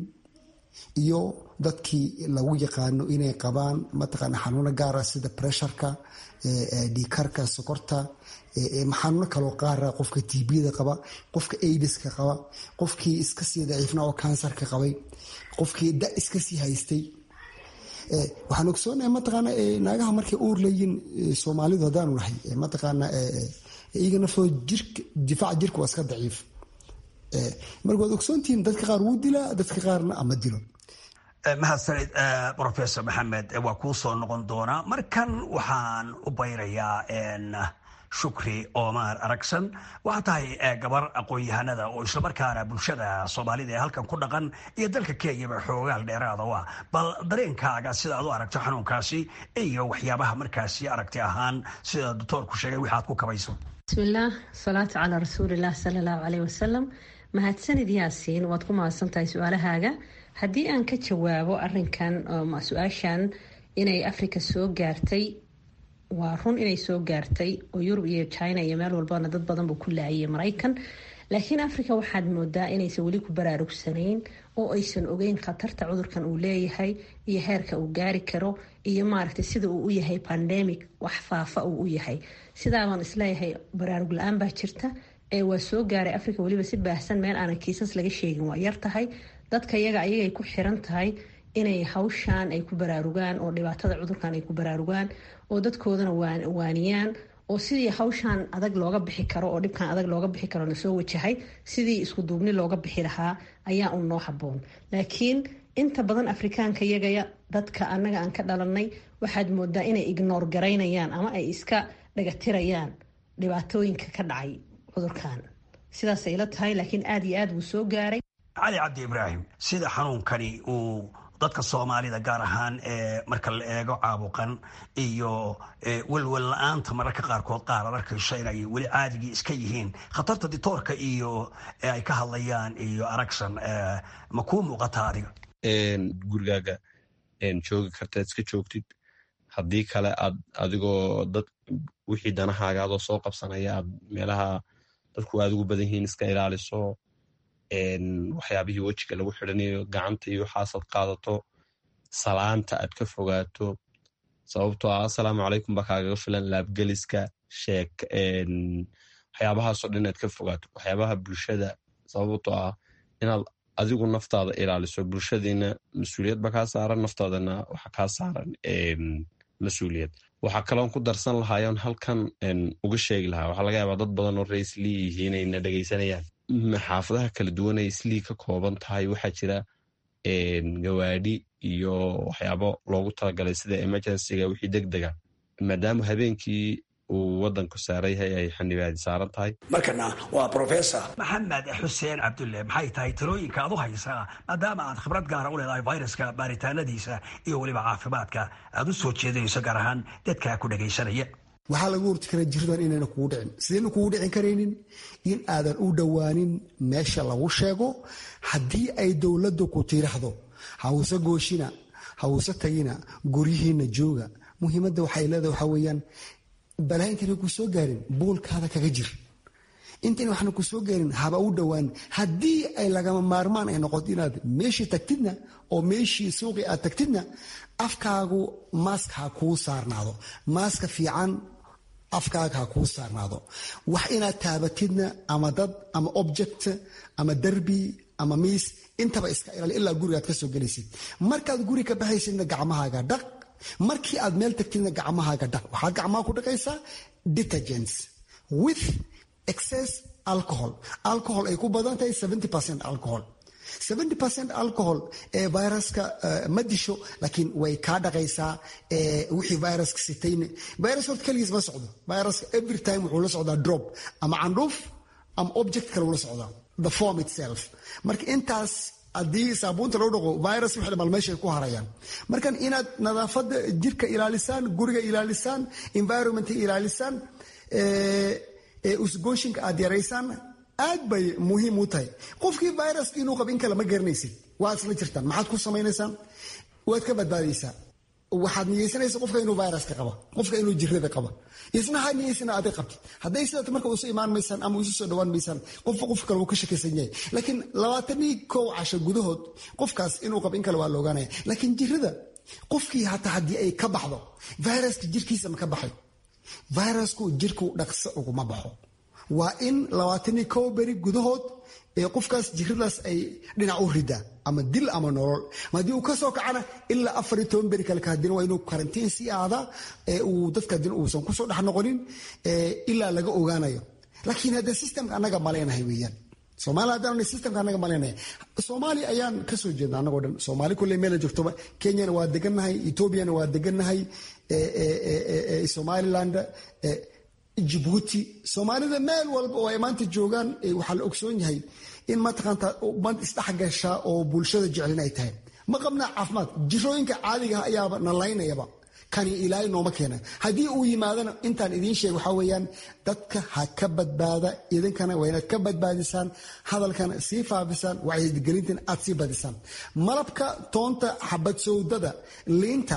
[SPEAKER 3] iyo dadkii lagu yaqaano inay qabaan mataqaana xanuuno gaara sida pressureka dhiikarka sokorta xanuuno kaloo qaara qofka tbda qaba qofka aidiska qaba qofkii iska sii daciifna oo kansarka qabay qofkii da iska sii haystay waxaan ogsoonahay mataqaana naagaha markay uur leeyiin soomaalidu haddaanu nahay mataqaana iyaga naftooda jirka difaaca jirka waa iska daciif marka waad ogsoontihiin dadka qaar wuu dilaa dadka qaarna ama dilo
[SPEAKER 15] mahadsanid professor maxamed waa kuu soo noqon doonaa markan waxaan u bayrayaa shukri omar aragsan waxaa tahay gabar aqoon-yahanada oo islamarkaana bulshada soomaalida ee halkan ku dhaqan iyo dalka kenyaba xoogaal dheeraada u ah bal dareenkaaga sida aad u aragto xanuunkaasi iyo waxyaabaha markaasi aragti ahaan sida doctoorku sheegay wixaad ku kabayso
[SPEAKER 4] bismillaah salaatu calaa rasuulilah sala allahu caleyh wasalam mahadsanid yaasiin waad ku mahadsantahay su-aalahaaga haddii aan ka jawaabo arinkan su-aashan inay africa soo gaartay waa run inay soo gaartay oo yurub iyo china iyo meel walbana dad badan buu ku laayay maraykan laakiin africa waxaad moodaa inaysan weli ku baraarugsanayn oo aysan ogeyn khatarta cudurkan uu leeyahay iyo heerka uu gaari karo iyo maaragtay sida uu u yahay pandemic wax faafa uu u yahay sidaabaan isleeyahay baraarug la-aan baa jirta ee waa soo gaaray africa weliba si baahsan meel aanan kiisas laga sheegin waa yar tahay dadka iyaga ayagay ku xiran tahay inay hawshan ay ku baraarugaan oo dhibaatada cudurkan ay ku baraarugaan oo dadkoodana waaniyaan oo sidii hawshan adag looga bixi karo oo dhibkan adag looga bixi karo lasoo wajahay sidii isku duubni looga bixi lahaa ayaa un noo haboon laakiin inta badan afrikaanka iyagaya dadka annaga aan ka dhalanay waxaad moodaa inay ignoor garaynayaan ama ay iska dhagatirayaan dhibaatooyinka ka dhacay cudurkan sidaasay ila tahay laakiin aada iyo aad wuu soo gaaray
[SPEAKER 15] cali cabdi ibraahim sida xanuunkani uu dadka soomaalida gaar ahaan marka la eego caabuqan iyo welwel la-aanta mararka qaarkood qaar ad arkayso inay weli caadigii iska yihiin khatarta ditoorka iyo ay ka hadlayaan iyo aragsan ma kuu muuqata adiga
[SPEAKER 16] gurigaaga joogi karta iska joogtid haddii kale aad adigoo dad wixii danahaaga adoo soo qabsanaya aad meelaha dadku aad ugu badan yihiin iska ilaaliso waxyaabihii wejiga lagu xidhanayo gacanta iyo waxaasaad qaadato salaanta aad ka fogaato sababtoo ah assalaamu calaykum baa kaagaga filan laabgeliska sheek waxyaabahaasoo dhan inaad ka fogaato waxyaabaha bulshada sababtoo ah inaad adigu naftaada ilaaliso bulshadiina mas-uuliyad ba kaa saaran naftaadana waxa kaa saaran mas-uuliyad waxaa kaloon ku darsan lahaayoon halkan uga sheegi lahaa waxaa laga yaabaa dad badan oo raislii yihiin ayna dhegaysanayaan xaafadaha kala duwan ay islii ka kooban tahay waxaa jira gawaadhi iyo waxyaabo loogu talagalay sida emergencyga wixii deg dega maadaama habeenkii uu wadanku saaran yahay ay xanibaadi saaran tahay
[SPEAKER 15] markana waa professor maxamed xuseen cabdulle maxay tahay talooyinka aad u haysaa maadaama aad khibrad gaara u leedahay viruska baaritaanadiisa iyo weliba caafimaadka aad u soo jeedinayso gaar ahaan dadka ku dhegaysanaya
[SPEAKER 3] waxaa laga horti karaa jiradan inayna kugu dhicin sidayna kugu dhicin karaynin in aadan u dhowaanin meesha lagu sheego haddii ay dowladdu ku tiraahdo hawse gooshina hawse tagina guryihiina jooga muhiimadda waxay leedahay waxaa weeyaan balaa intayna ku soo gaarin buulkaada kaga jir intayna waxna ku soo gaarin haba u dhowaan haddii ay lagama maarmaan ay noqoto inaad meeshii tagtidna oo meeshii suuqii aad tagtidna afkaagu maask ha kuu saarnaado maaska fiican afkaaga ha kuu saarnaado wax inaad taabatidna ama dad ama object ama derbi ama miis intaba iska ilaali ilaa gurigaad ka soo gelaysid markaad guri ka baxaysidna gacmahaaga dhaq markii aad meel tagtidna gacmahaaga dhaq waxaad gacmaha ku dhaqaysaa detergents with excess alcohol alcohol ay ku badan tahay alcohol alcohol ee viruska ma disho laakiin way kaa dhaqaysaa wixii viruska sitayne virus horta keligiis ma socdo viruska every time wuxuu la socdaa drop ama candhuuf ama object kale ula socdaa the form itself marka intaas haddii saabuunta loo dhaqo virus wixii dhamal meesha ay ku harayaan markan inaad nadaafadda jirka ilaalisaan guriga ilaalisaan environmentka ilaalisaan usgooshinka aad yaraysaan aad bay muhiim u tahay qofkii viruska inuu qab in kale ma garanaysid waad isla jirtaan maxaad ku samaynaysaan waad ka badbaadaysaa waxaad niyeysanaysa qofka inuu viruska qaba qofka inuu jirada qaba isna ha niyeysana aday qabtid hadday sidaat marka isu imaan maysaan ama isu soo dhawaan maysaan qofba qof kale wuu ka shakaysan yahay laakiin labaatanii kow casho gudahood qofkaas inuu qab in kale waa la ogaanaya laakiin jirada qofkii hataa haddii ay ka baxdo viruska jirkiisa ma ka baxay virusku jirku dhaqso uguma baxo waa in labaatanii kow beri gudahood ee qofkaas jiradaas ay dhinac u ridaa ama dil ama nolol haddii uu kasoo kacana ilaa afariyo toban beri kale kahadina waa inuu karantiin sii aadaa uu dadka hadina uusan kusoo dhex noqonin ilaa laga ogaanayo laakiin hadde systemka annaga maleynahay weeyaan soomaaliya haddaan systemka annaga maleynahay soomaaliya ayaan kasoo jeedna annagoo dhan soomaali kulle meela joogtoba kenyana waa degannahay etoobiyana waa degannahay somaliland jibuuti soomaalida meel walba oo ay maanta joogaan waxaa la ogsoon yahay in mataqaanta band isdhexgasha oo bulshada jecelin ay tahay ma qabnaa caafimaad jirooyinka caadigaha ayaaba nalaynayaba kani ilaahay nooma keena haddii uu yimaadana intaan idiin sheeg waxaa weeyaan dadka ha ka badbaada idinkana waa inaad ka badbaadisaan hadalkana sii faafisaan wacyigelintana aad sii badisaan malabka toonta xabad sowdada liinta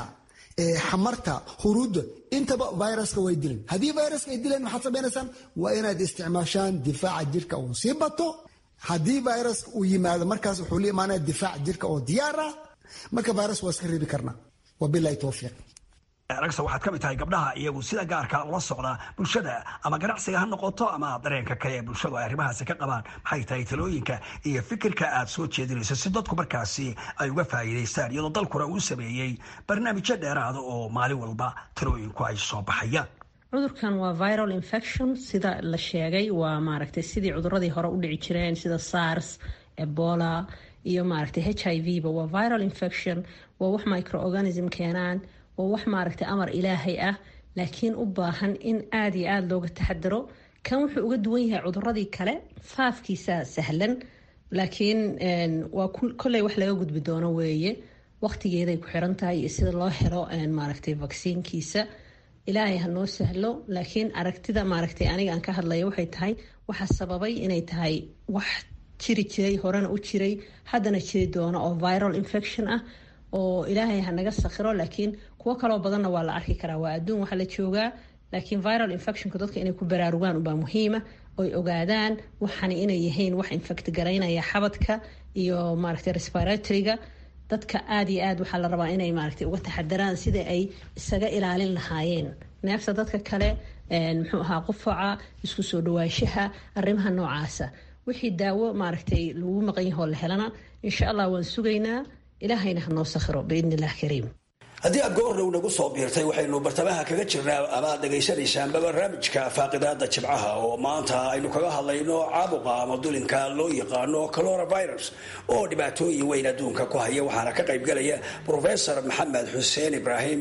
[SPEAKER 3] xamarta huruudda intaba viruska way dileen haddii viruska ay dileen maxaad samaynaysaan waa inaad isticmaashaan difaaca jirka uu sii bato haddii viruska uu yimaado markaas wuxuu la imaanaya difaaca jirka oo diyaar ah marka virus waa iska reebi karnaa wabilahi towfiiq
[SPEAKER 15] ragsa waxaad ka mid tahay gabdhaha iyagu sida gaarka ula socda bulshada ama ganacsiga ha noqoto ama dareenka kale ee bulshadu ay arrimahaasi ka qabaan maxay tahay talooyinka iyo fikirka aad soo jeedinayso si dadku markaasi ay uga faa'iidaystaan iyadoo dalkuna uu sameeyey barnaamijyo dheeraada oo maalin walba talooyinku ay soo baxayaan
[SPEAKER 4] cudurkan waa viral infection sida la sheegay waa maaragtay sidii cuduradii hore u dhici jireen sida sars ebola iyo maaragtay h i v ba waa viral infection waa wax microorganism keenaan waa wax maaragtay amar ilaahay ah laakiin u baahan in aada iyo aada looga taxadaro kan wuxuu uga duwan yahay cuduradii kale faafkiisa sahlan laakiin waa kolley wax laga gudbi doono weeye waqtigeeday ku xiran tahay iyo sida loo helo maaragtay vaksiinkiisa ilaahay ha noo sahlo laakiin aragtida maaragtay aniga aan ka hadlaya waxay tahay waxaa sababay inay tahay wax jiri jiray horena u jiray haddana jiri doono oo viral infection ah oo ilaahay ha naga sakhiro laakiin kuwo kaloo badanna waa la arki karaa waa adduun waxa la joogaa laakiin viral infectionka dadka inay ku baraarugaan ubaa muhiima oy ogaadaan waxani inay yihiin wax infect garaynaya xabadka iyo maaragtay respiratoryga dadka aada iyo aad waxaa la rabaa inay maaragtay uga taxadaraan sida ay isaga ilaalin lahaayeen neefta dadka kale muxuu ahaa qufaca isku soo dhawaanshaha arrimaha noocaasa wixii daawo maaragtay lagu maqan yahoo la helana insha allah waan sugaynaa ilaahayna ha noo sakhiro biidni illah kariim
[SPEAKER 15] haddii aad goornow nagu soo biirtay waxaynu bartamaha kaga jirnaa amaad dhegaysanaysaanba barnaamijka faaqidaada jibcaha oo maanta aynu kaga hadlayno caabuqa ama dulinka loo yaqaano coronavirus oo dhibaatooyin weyn adduunka ku haya waxaana ka qaybgalaya profesor maxamed xuseen ibraahim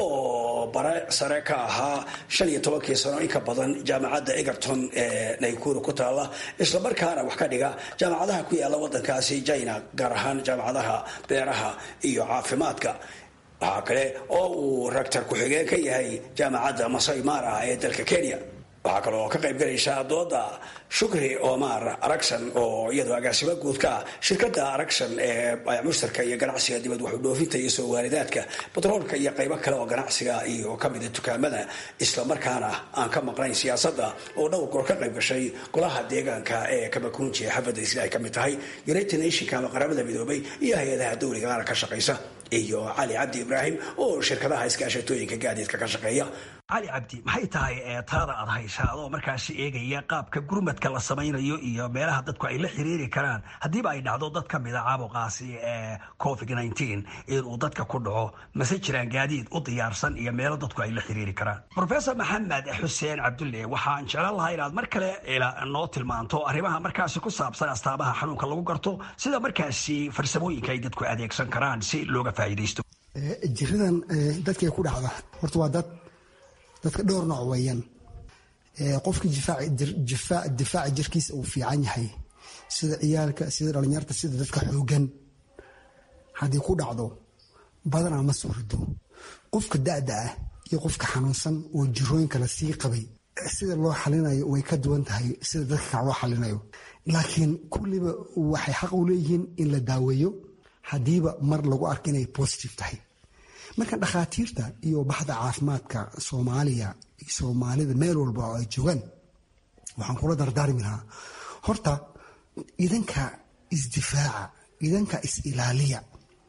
[SPEAKER 15] oo bare sare ka ahaa shan iyo tobankii sano in ka badan jaamacadda egerton ee naykuru ku taalla islamarkaana wax ka dhiga jaamacadaha ku yaala wadankaasi china gaar ahaan jaamacadaha beeraha iyo caafimaadka waxaa kale oo uu raktar ku-xigeen ka yahay jaamacadda masai mara ee dalka kenya waxaa kale oo ka qayb galaysa dooda shukri omar aragsan oo iyadoo agaasimo guud ka ah shirkadda aragsan ee mushtarka iyo ganacsiga dibad waxu dhoofinta iyo soo waalidaadka batroolka iyo qaybo kale oo ganacsiga iyo kamida dukaamada islamarkaana aan ka maqnayn siyaasadda oo dhowr goor ka qayb gashay golaha deegaanka ee kamakunji ee xafadda isla ay ka mid tahay united nationka ama qaramada midoobay iyo hay-adaha dowligana ka shaqaysa iyo cali cabdi ibraahim oo shirkadaha iskaashatooyinka gaadiidka ka shaqeeya cali cabdi maxay tahay taada aad haysaa adoo markaasi eegaya qaabka gurmadka la samaynayo iyo meelaha dadku ay la xiriiri karaan haddiiba ay dhacdo dad ka mida caabuqaasi ee covid inuu dadka ku dhaco mase jiraan gaadiid u diyaarsan iyo meelo dadku ay la xiriiri karaan rofesor maxamed xuseen cabdulle waxaan jeclan lahaa inaad mar kale noo tilmaanto arrimaha markaasi ku saabsan astaamaha xanuunka lagu garto sida markaasi farsamooyinka ay dadku adeegsan karaan si looga faa'iidaysto
[SPEAKER 3] jiradan dadkay ku dhacda horta waa dad dadka dhowr nooc weeyaan qofka difaaca jirkiisa uu fiican yahay sida ciyaalka sida dhalinyarta sida dadka xoogan haddii ku dhacdo badanaa ma soo rido qofka da'da ah iyo qofka xanuunsan oo jirooyinka la sii qabay sida loo xalinayo way ka duwan tahay sida dadka kale loo xalinayo laakiin kulliba waxay xaq u leeyihiin in la daaweeyo haddiiba mar lagu arko inay positive tahay marka dhakhaatiirta iyo baxda caafimaadka soomaaliya soomaalida meel walba oo ay joogaan waxaan kula dardaarmi lahaa horta idanka isdifaaca idanka is-ilaaliya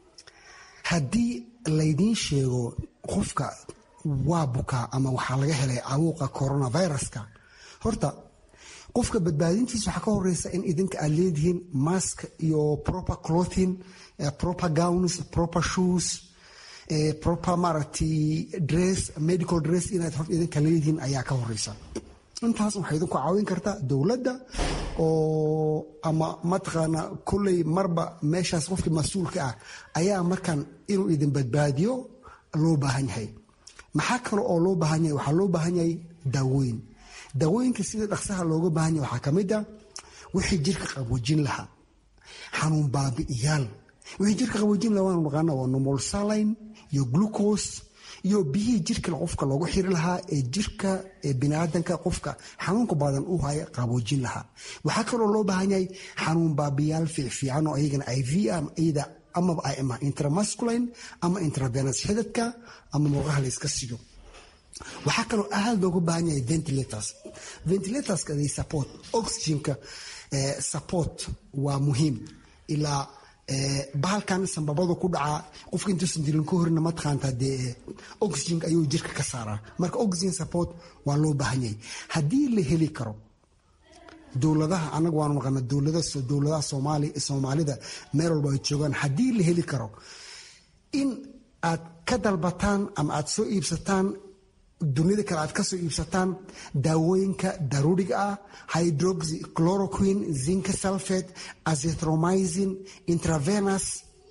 [SPEAKER 3] haddii laydiin sheego qofka waa bukaa ama waxaa laga helay cawuuqa coronaviruska horta qofka badbaadintiisa waxaa ka horeysa in idinka aad leedihiin mask iyo proper clothing proper gowns proper shoes proper maaragtay dress medical dress inaad horta idinka leedihiin ayaa ka horeysa intaas waxay idinku caawin kartaa dowladda oo ama mataqaana kolley marba meeshaas qofkii mas-uulka ah ayaa markan inuu idin badbaadiyo loo baahan yahay maxaa kale oo loo baahan yahay waxaa loo baahan yahay daawooyin daawooyinka sida dhaqsaha looga baahan yahay waxaa ka mid a wixii jirka qaboojin lahaa xanuun baabi'iyaal wixii jirka qaboojin lahaa waanu naqaana waa normal saline iyo glucose iyo biyihii jirka qofka loogu xiri lahaa ee jirka ee biniaadanka qofka xanuunka badan u haya qaboojin lahaa waxaa kaloo loo baahan yahay xanuun baabiyaal fiicfiican oo ayagana iv iyada amaba ama intramasculine ama intravenous xidadka ama murqaha la iska siyo waxaa kaloo aad looga baahan yahay ventilators ventilatorska they support oxygenka support waa muhiim ilaa bahalkan sambabada ku dhacaa qofka intuusan dilin ka horina mataqaanta dee oxygen ayuu jirka ka saaraa marka oxygen support waa loo baahan yahay haddii la heli karo dowladaha anaga waanu naqana dowladaha soomaalida meel walba ay joogaan haddii la heli karo in aad ka dalbataan ama aad soo iibsataan dunida kale aad ka soo iibsataan daawooyinka daruuriga ah hydroxy chloroquine zinka sulfate azithromycin intravenous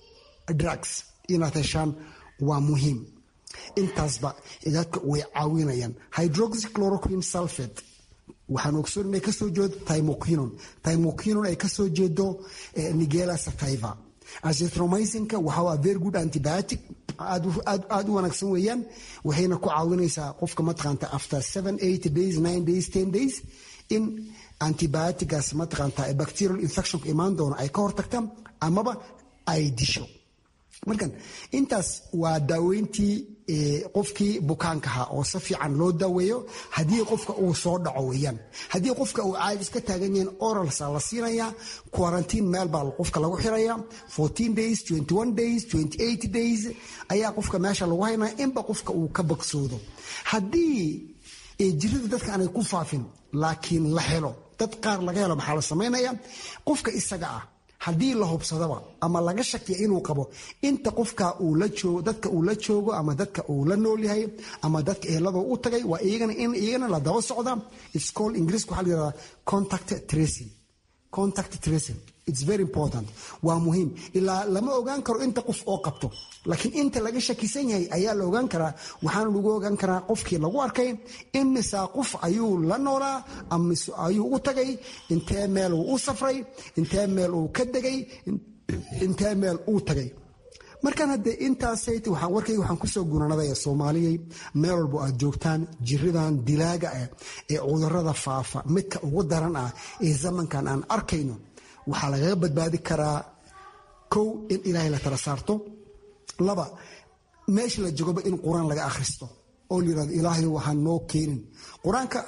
[SPEAKER 3] drugs inaad heshaan waa muhiim intaasba dadka way caawinayaan hydroxy chloroquine sulfate waxaan ogsoon inay kasoo jeedo timoquinon timoquinon ay kasoo jeedo nigela sativa azithromycinka waxaa waa very good antibiotic aad u wanaagsan weeyaan waxayna ku caawinaysaa qofka mataqaanta after seven eight days nine days ten days in antibioticaas mataqaanta bacterial infectionka imaan doono ay ka hortagta amaba ay disho markan intaas waa daaweyntii qofkii bukaankaha oo si fiican loo daaweeyo haddii qofka uu soo dhaco weeyaan haddii qofka uu caadis ka taagan yahin oralsa la siinayaa quarantine meel baa qofka lagu xiraya fourteen days twenty one days twenty eight days ayaa qofka meesha lagu haynaya inba qofka uu ka bogsoodo haddii jirada dadka aanay ku faafin laakiin la helo dad qaar laga helo maxaa la samaynaya qofka isaga ah haddii la hubsadaba ama laga shakiya inuu qabo inta qofka uu la joogo dadka uu la joogo ama dadka uu la nool yahay ama dadka ehelada u tagay waa iyagana in iyagana la daba socda it's called ingiriiska waxaa la yidhahdaa contact tracing contact tracing it's very important waa muhiim ilaa lama ogaan karo inta qof oo qabto laakiin inta laga shakisan yahay ayaa la ogaan karaa waxaana lagu ogaan karaa qofkii lagu arkay imisaa qof ayuu la noolaa amise ayuu u tagay intee meel uu u safray intee meel uu ka degay intee meel uu tagay markaan haddee intaasayt waxaan warkayga waxaan kusoo guranadaya soomaaliyay meel walbo aad joogtaan jiridan dilaaga ah ee cudurada faafa midka ugu daran ah ee zamankan aan arkayno waxaa lagaga badbaadi karaa kow in ilaahay la tala saarto laba meesha la jogoba in qur-aan laga akhristo oo layirahdo ilaahay waxaan noo keenin qur-aanka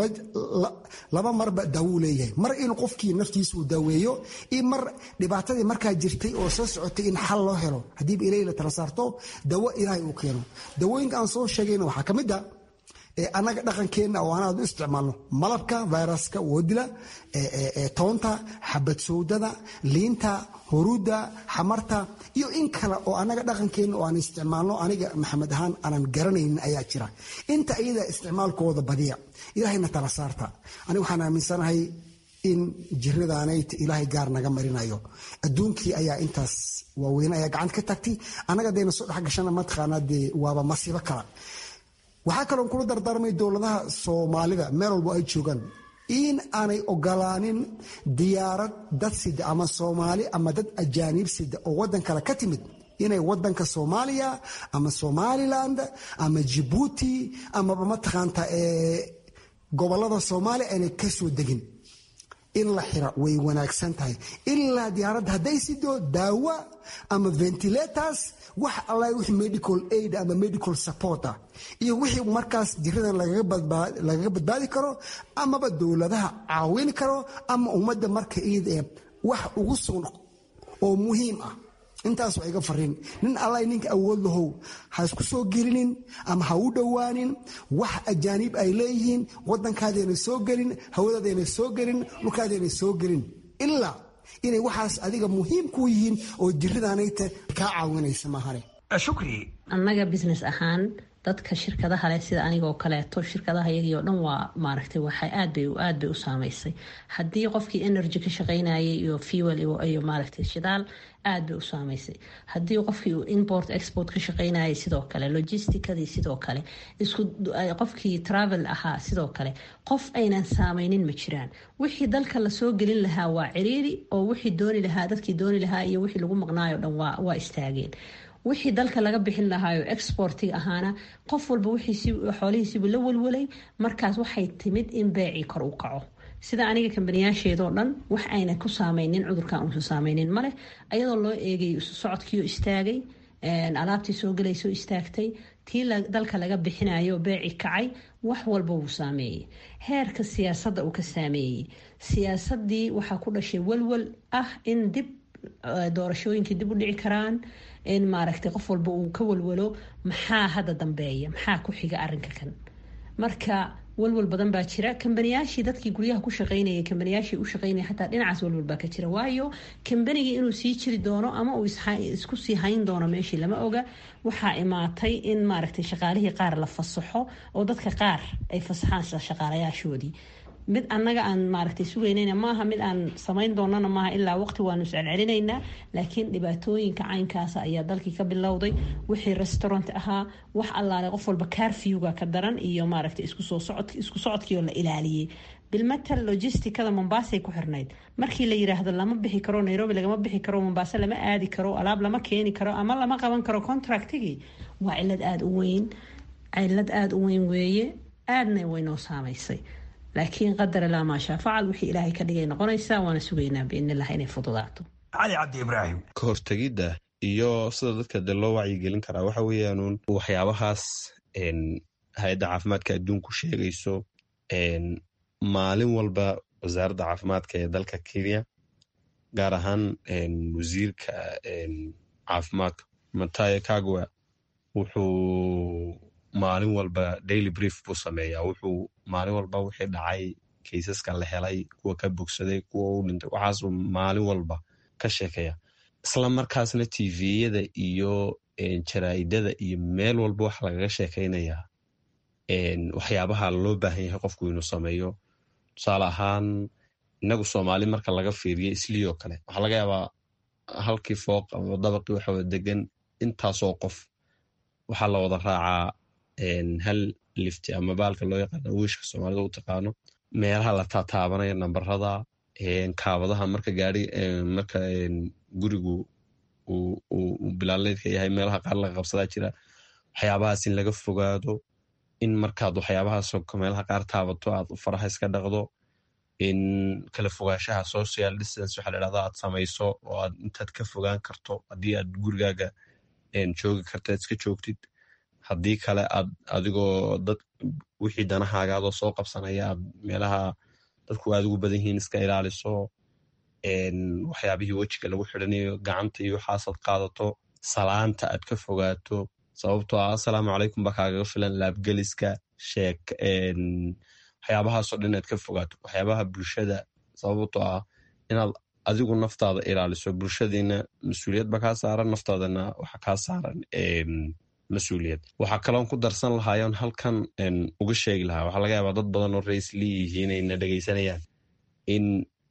[SPEAKER 3] laba marba daawuu leeyahay mar in qofkii naftiisa uu daaweeyo iyo mar dhibaatadii markaa jirtay oo soo socotay in xal loo helo haddiiba ilaahay la tala saarto dawo ilaahay uu keeno dawooyinka aan soo sheegayna waxaa ka mid a annaga dhaqankeenna oo anaad u isticmaalno malabka viruska woodila toonta xabad sowdada liinta huruudda xamarta iyo in kale oo annaga dhaqankeenna oo aan isticmaalno aniga maxamed ahaan aanan garanaynin ayaa jira inta iyada isticmaalkooda badiya ilaahayna tala saarta aniga waxaan aaminsanahay in jiradaanayt ilaahay gaar naga marinayo adduunkii ayaa intaas waaweyne ayaa gacanta ka tagtay annaga dayna soo dhexgashana mataqaanaa dee waaba masiibo kala waxaa kaloon kula dardaarmay dowladaha soomaalida meel walbo ay joogaan in aanay ogolaanin diyaarad dad sida ama soomaali ama dad ajaaniib sida oo waddan kale ka timid inay wadanka soomaaliya ama somaliland ama jibuuti amaba mataqaanta gobolada soomaaliya aanay ka soo degin in la xira way wanaagsan tahay ilaa diyaaradda hadday sido daawa ama ventilators wax alla wixii medical aid ama medical support ah iyo wixii markaas jiradan lagaga badbaadi karo amaba dowladaha caawin karo ama ummadda marka iid ee wax ugu sugan oo muhiim ah intaas waa iga fariin nin alla ninka awood lahow ha isku soo gelinin ama ha u dhowaanin wax ajaaniib ay leeyihiin wadankaadayna soo gelin hawadaadayna soo gelin dhulkaadayna soo gelin ilaa inay waxaas adiga muhiim ku yihiin oo jiradaanayta kaa caawinaysa mahane
[SPEAKER 15] shukri
[SPEAKER 4] annaga business ahaan dadka shirkadaha leh sida anigoo kaleeto shirkadaha iyagii oo dhan waa maaragtay waxay aad bay aad bay u saameysay haddii qofkii energy ka shaqaynayay iyo fuel iyo maaragtay shidaal aad bay u saameysay haddii qofkii uu import export ka shaqaynayay sidoo kale logisticadii sidoo kale isku qofkii travel ahaa sidoo kale qof aynan saameynin ma jiraan wixii dalka lasoo gelin lahaa waa ciriiri oo wixii dooni lahaa dadkii dooni lahaa iyo wixii lagu maqnaayo dhan waa istaageen wixii dalka laga bixin lahaayo exportiga ahaana qof walba xoolihiisiibuu la walwalay markaas waxay timid in beecii kor u kaco sida aniga kambaniyaasheedoo dhan wax ayna ku saameynin cudurkan uusan saameynin maleh ayadoo loo eegay socodkiioo istaagay alaabtii soo galaysoo istaagtay tii dalka laga bixinayo beeci kacay wax walba wuu saameeyey heerka siyaasadda uu ka saameeyey siyaasadii waxaa ku dhashay walwal ah in dib doorashooyinkii dib u dhici karaan in maaragtay qof walba uu ka walwalo maxaa hadda dambeeya maxaa ku xiga arinka kan marka walwal badan baa jira kambaniyaashii dadkii guryaha ku shaqeynayay kambaniyaashii u shaqeynaya xataa dhinacaas walwal baa ka jira waayo kambanigii inuu sii jiri doono ama uu isku sii hayn doono meeshii lama oga waxaa imaatay in maaragtay shaqaalihii qaar la fasaxo oo dadka qaar ay fasaxaan shaqaalayaashoodii mid annaga aan maaragtay sugaynayna maaha mid aan samayn doonana maaha ilaa waqti waanu iscelcelinaynaa laakiin dhibaatooyinka caynkaasa ayaa dalkii ka bilowday wixii restaurant ahaa wax allaale qof walba carfewga ka daran iyo maaragtay isku socodkii oo la ilaaliyey bilmatal logisticada mombaasay ku xirnayd markii la yiraahdo lama bixi karo nairobi lagama bixi karo mombaaso lama aadi karo alaab lama keeni karo ama lama qaban karo contractigii waa cilad aada u weyn cilad aada u weyn weeye aadna waynoo saamaysay laakiin qadar ilaa maashaa facal wixii ilaahay ka dhigay noqonaysaa waana sugaynaa biidnilah inay fududaato
[SPEAKER 15] cali cabdi ibraahim
[SPEAKER 16] ka hortegidda iyo sida dadka de loo wacyigelin karaa waxa weeyaanuun waxyaabahaas hay-adda caafimaadka adduunku sheegayso maalin walba wasaaradda caafimaadka ee dalka kenya gaar ahaan wasiirka caafimaadka matayo kagwa wuxuu maalin walba daily brief buu sameeyaa wuxuu maalin walba wixii dhacay kaysaska la helay kuwa ka bogsaday kuwa u dhintay waxaasuu maalin walba ka sheekeeya isla markaasna tviyada iyo jaraa'idada iyo meel walba waxa lagaga sheekaynayaa waxyaabaha loo baahan yahay qofku inuu sameeyo tusaale ahaan inagu soomaali marka laga fiiriyo islioo kale waxaa laga yaabaa halkii fooq ama dabaqii waxawada degan intaasoo qof waxaa la wada raacaa hal lifti ama baalka loo yaqaano wiishka soomaalida u taqaano meelaha la taataabanaya nambarada kaabadaha marka gaari marka gurigu uu bilaaleedka yahay meelaha qaar laga qabsadaa jira waxyaabahaas in laga fogaado in markaad waxyaabahaas meelaha qaar taabato aad faraha iska dhaqdo in kala fogaanshaha social distance waxa ladhahda aad samayso oo aad intaad ka fogaan karto haddii aad gurigaaga joogi karta iska joogtid haddii kale aad adigoo dad wixii danahaagaadoo soo qabsanaya aad meelaha dadku aad ugu badan yihiin iska ilaaliso waxyaabihii wejiga lagu xidhanayo gacanta iyo waxaasaad qaadato salaanta aad ka fogaato sababtoo ah assalaamu calaykum baa kaagaga filan laabgeliska sheek waxyaabahaasoo dhan inaad ka fogaato waxyaabaha bulshada sababtoo ah inaad adigu naftaada ilaaliso bulshadiina mas-uuliyad ba kaa saaran naftaadana waxa kaa saaran mas-uuliyad waxaa kaloon ku darsan lahaayoon halkan uga sheegi lahaa waxaa laga yaabaa dad badan oo raisli yihiin ayna dhegaysanayaan in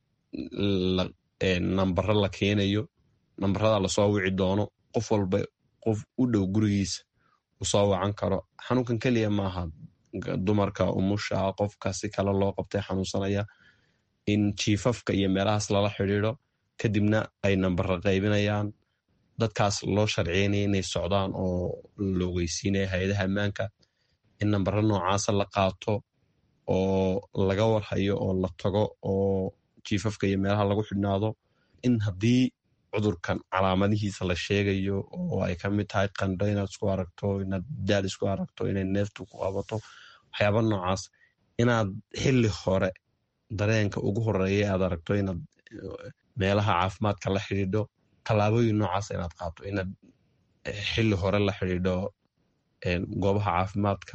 [SPEAKER 16] nambaro la keenayo nambarada lasoo wici doono qof walba qof u dhow gurigiisa uu soo wacan karo xanuunkan keliya maaha dumarka umusha qofka si kale loo qabtay xanuunsanaya in jiifafka iyo meelahaas lala xidhiido kadibna ay nambaro qaybinayaan dadkaas loo sharciynaya inay socdaan oo la ogeysiinaya hay-adaha ammaanka in nambaro noocaasa la qaato oo laga warhayo oo la tago oo jiifafka iyo meelaha lagu xidhnaado in haddii cudurkan calaamadihiisa la sheegayo oo ay ka mid tahay qandho inaad isku aragto inaad daal isku aragto inay neeftu ku qabato waxyaaba noocaas inaad xili hore dareenka ugu horeeya aad aragto inaad meelaha caafimaadka la xidhiidho tallaabooyin noocaas inaad qaato inaad xili hore la xidhiidho goobaha caafimaadka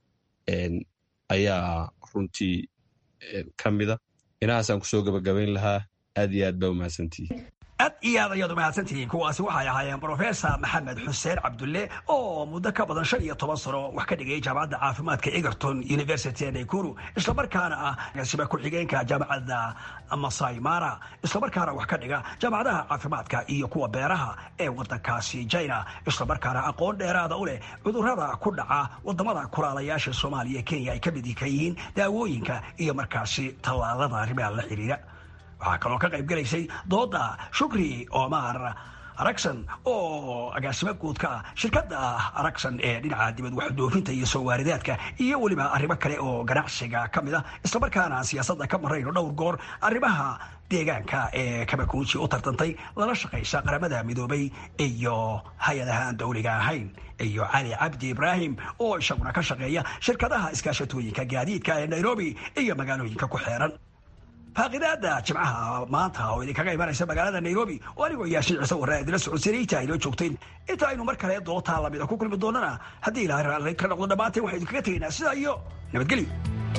[SPEAKER 16] ayaa runtii ka mida inahaasaan kusoo gabagabayn lahaa aad iyo aad baa umahadsantihi
[SPEAKER 15] aad iyo aad ayaad umahadsantihiin kuwaasi waxay ahaayeen brofesor maxamed xuseen cabdulle oo muddo ka badan shan iyo toban sano wax ka dhigay jaamacadda caafimaadka egerton university ee naykuru islamarkaana ah agaasiba ku-xigeenka jaamacadda masai mara islamarkaana wax ka dhiga jaamacadaha caafimaadka iyo kuwa beeraha ee wadankaasi china islamarkaana aqoon dheeraada u leh cudurrada ku dhaca wadamada kulaalayaasha soomaaliya kenya ay ka mid ka yihiin daawooyinka iyo markaasi tallaalada arrimaha la xiriira waxaa kaloo ka qayb gelaysay dooda shukri omar aragson oo agaasimo guudka ah shirkadda aragson ee dhinaca dibad waxdoofinta iyo soo waaridaadka iyo weliba arrimo kale oo ganacsiga ka mid ah islamarkaana siyaasadda ka marayno dhowr goor arrimaha deegaanka ee kabakuuji u tartantay lala shaqaysa qaramada midoobay iyo hay-adaha aan dowliga ahayn iyo cali cabdi ibraahim oo isaguna ka shaqeeya shirkadaha iskaashatooyinka gaadiidka ee nairobi iyo magaalooyinka ku xeeran faaqidaada jimcaha maanta oo idinkaga imanaysa magaalada nairobi oo anigoo yaashin ciise warraa idila socodsiinayta aynoo joogteen inta aynu mar kale dootaa lamida ku kulmi doonana haddii ilaahay raalli ka noqdo dhammaanteen waxaan idinkaga tegaynaa sidaa iyo nabadgelyo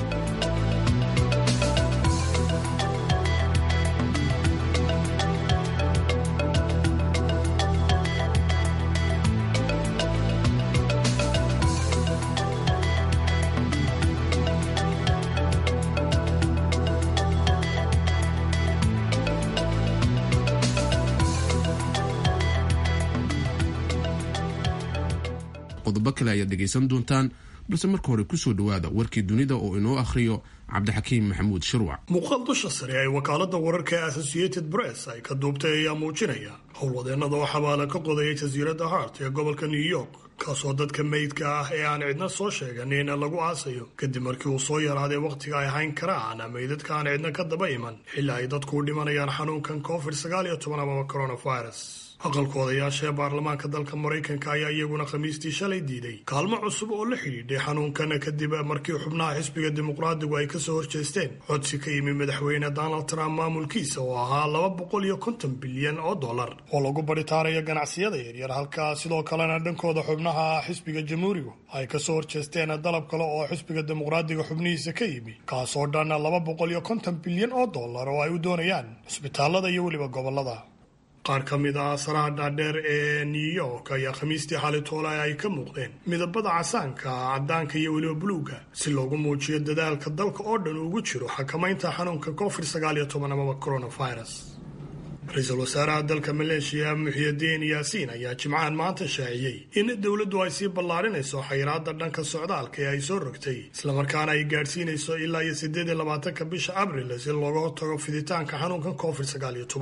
[SPEAKER 1] qodobo kale ayaad dhegaysan doontaan balse marka hore kusoo dhowaada warkii dunida oo inoo akhriyo cabdixakiim maxamuud shirwac
[SPEAKER 6] muuqaal dusha sare ay wakaalada wararka ee associated press ay ka duubtay ayaa muujinaya howlwadeennada oo xabaala ka qodaya jasiiradda hart ee gobolka new york kaasoo dadka meydka ah ee aan cidna soo sheeganin lagu aasayo kadib markii uu soo yaraaday wakhtiga ay hayn karaan meydadka aan cidna ka daba iman xilli ay dadku u dhimanayaan xanuunkan covid sagaal iyo toban amaba coronavirus aqalka odayaasha ee baarlamaanka dalka maraykanka ayaa iyaguna khamiistii shalay diiday kaalmo cusub oo la xidhiidhay xanuunkan kadib markii xubnaha xisbiga dimuqraadigu ay kasoo horjeesteen codsi ka yimi madaxweyne donald trump maamulkiisa oo ahaa laba boqol iyo konton bilyan oo dollar oo lagu baritaarayo ganacsiyada yaryar halka sidoo kalena dhankooda xubnaha xisbiga jamhuurigu ay kasoo horjeesteen dalab kale oo xisbiga dimuqraadiga xubnihiisa ka yimi kaasoo dhan laba boqol iyo konton bilyan oo dollar oo ay u doonayaan cisbitaalada iyo weliba gobolada qaar ka mid ah asaraha dhaadheer ee new york ayaa khamiistii xali toole ay ka muuqdeen midabada casaanka caddaanka iyo weliba buluuga si loogu muujiyo dadaalka dalka oo dhan ugu jiro xakamaynta xanuunka covid sagaal iyo toban amaba coronavirus ra-iisul wasaaraha dalka maleeshiya muxiyadiin yaasiin ayaa jimcahan maanta shaaciyey in dowladdu ay sii ballaarinayso xayiraada dhanka socdaalka ee ay soo rogtay islamarkaana ay gaadhsiinayso ilaa iyo siddeed iyo labaatanka bisha abril si looga hortago fiditaanka xanuunkan covid sagaal iyo toban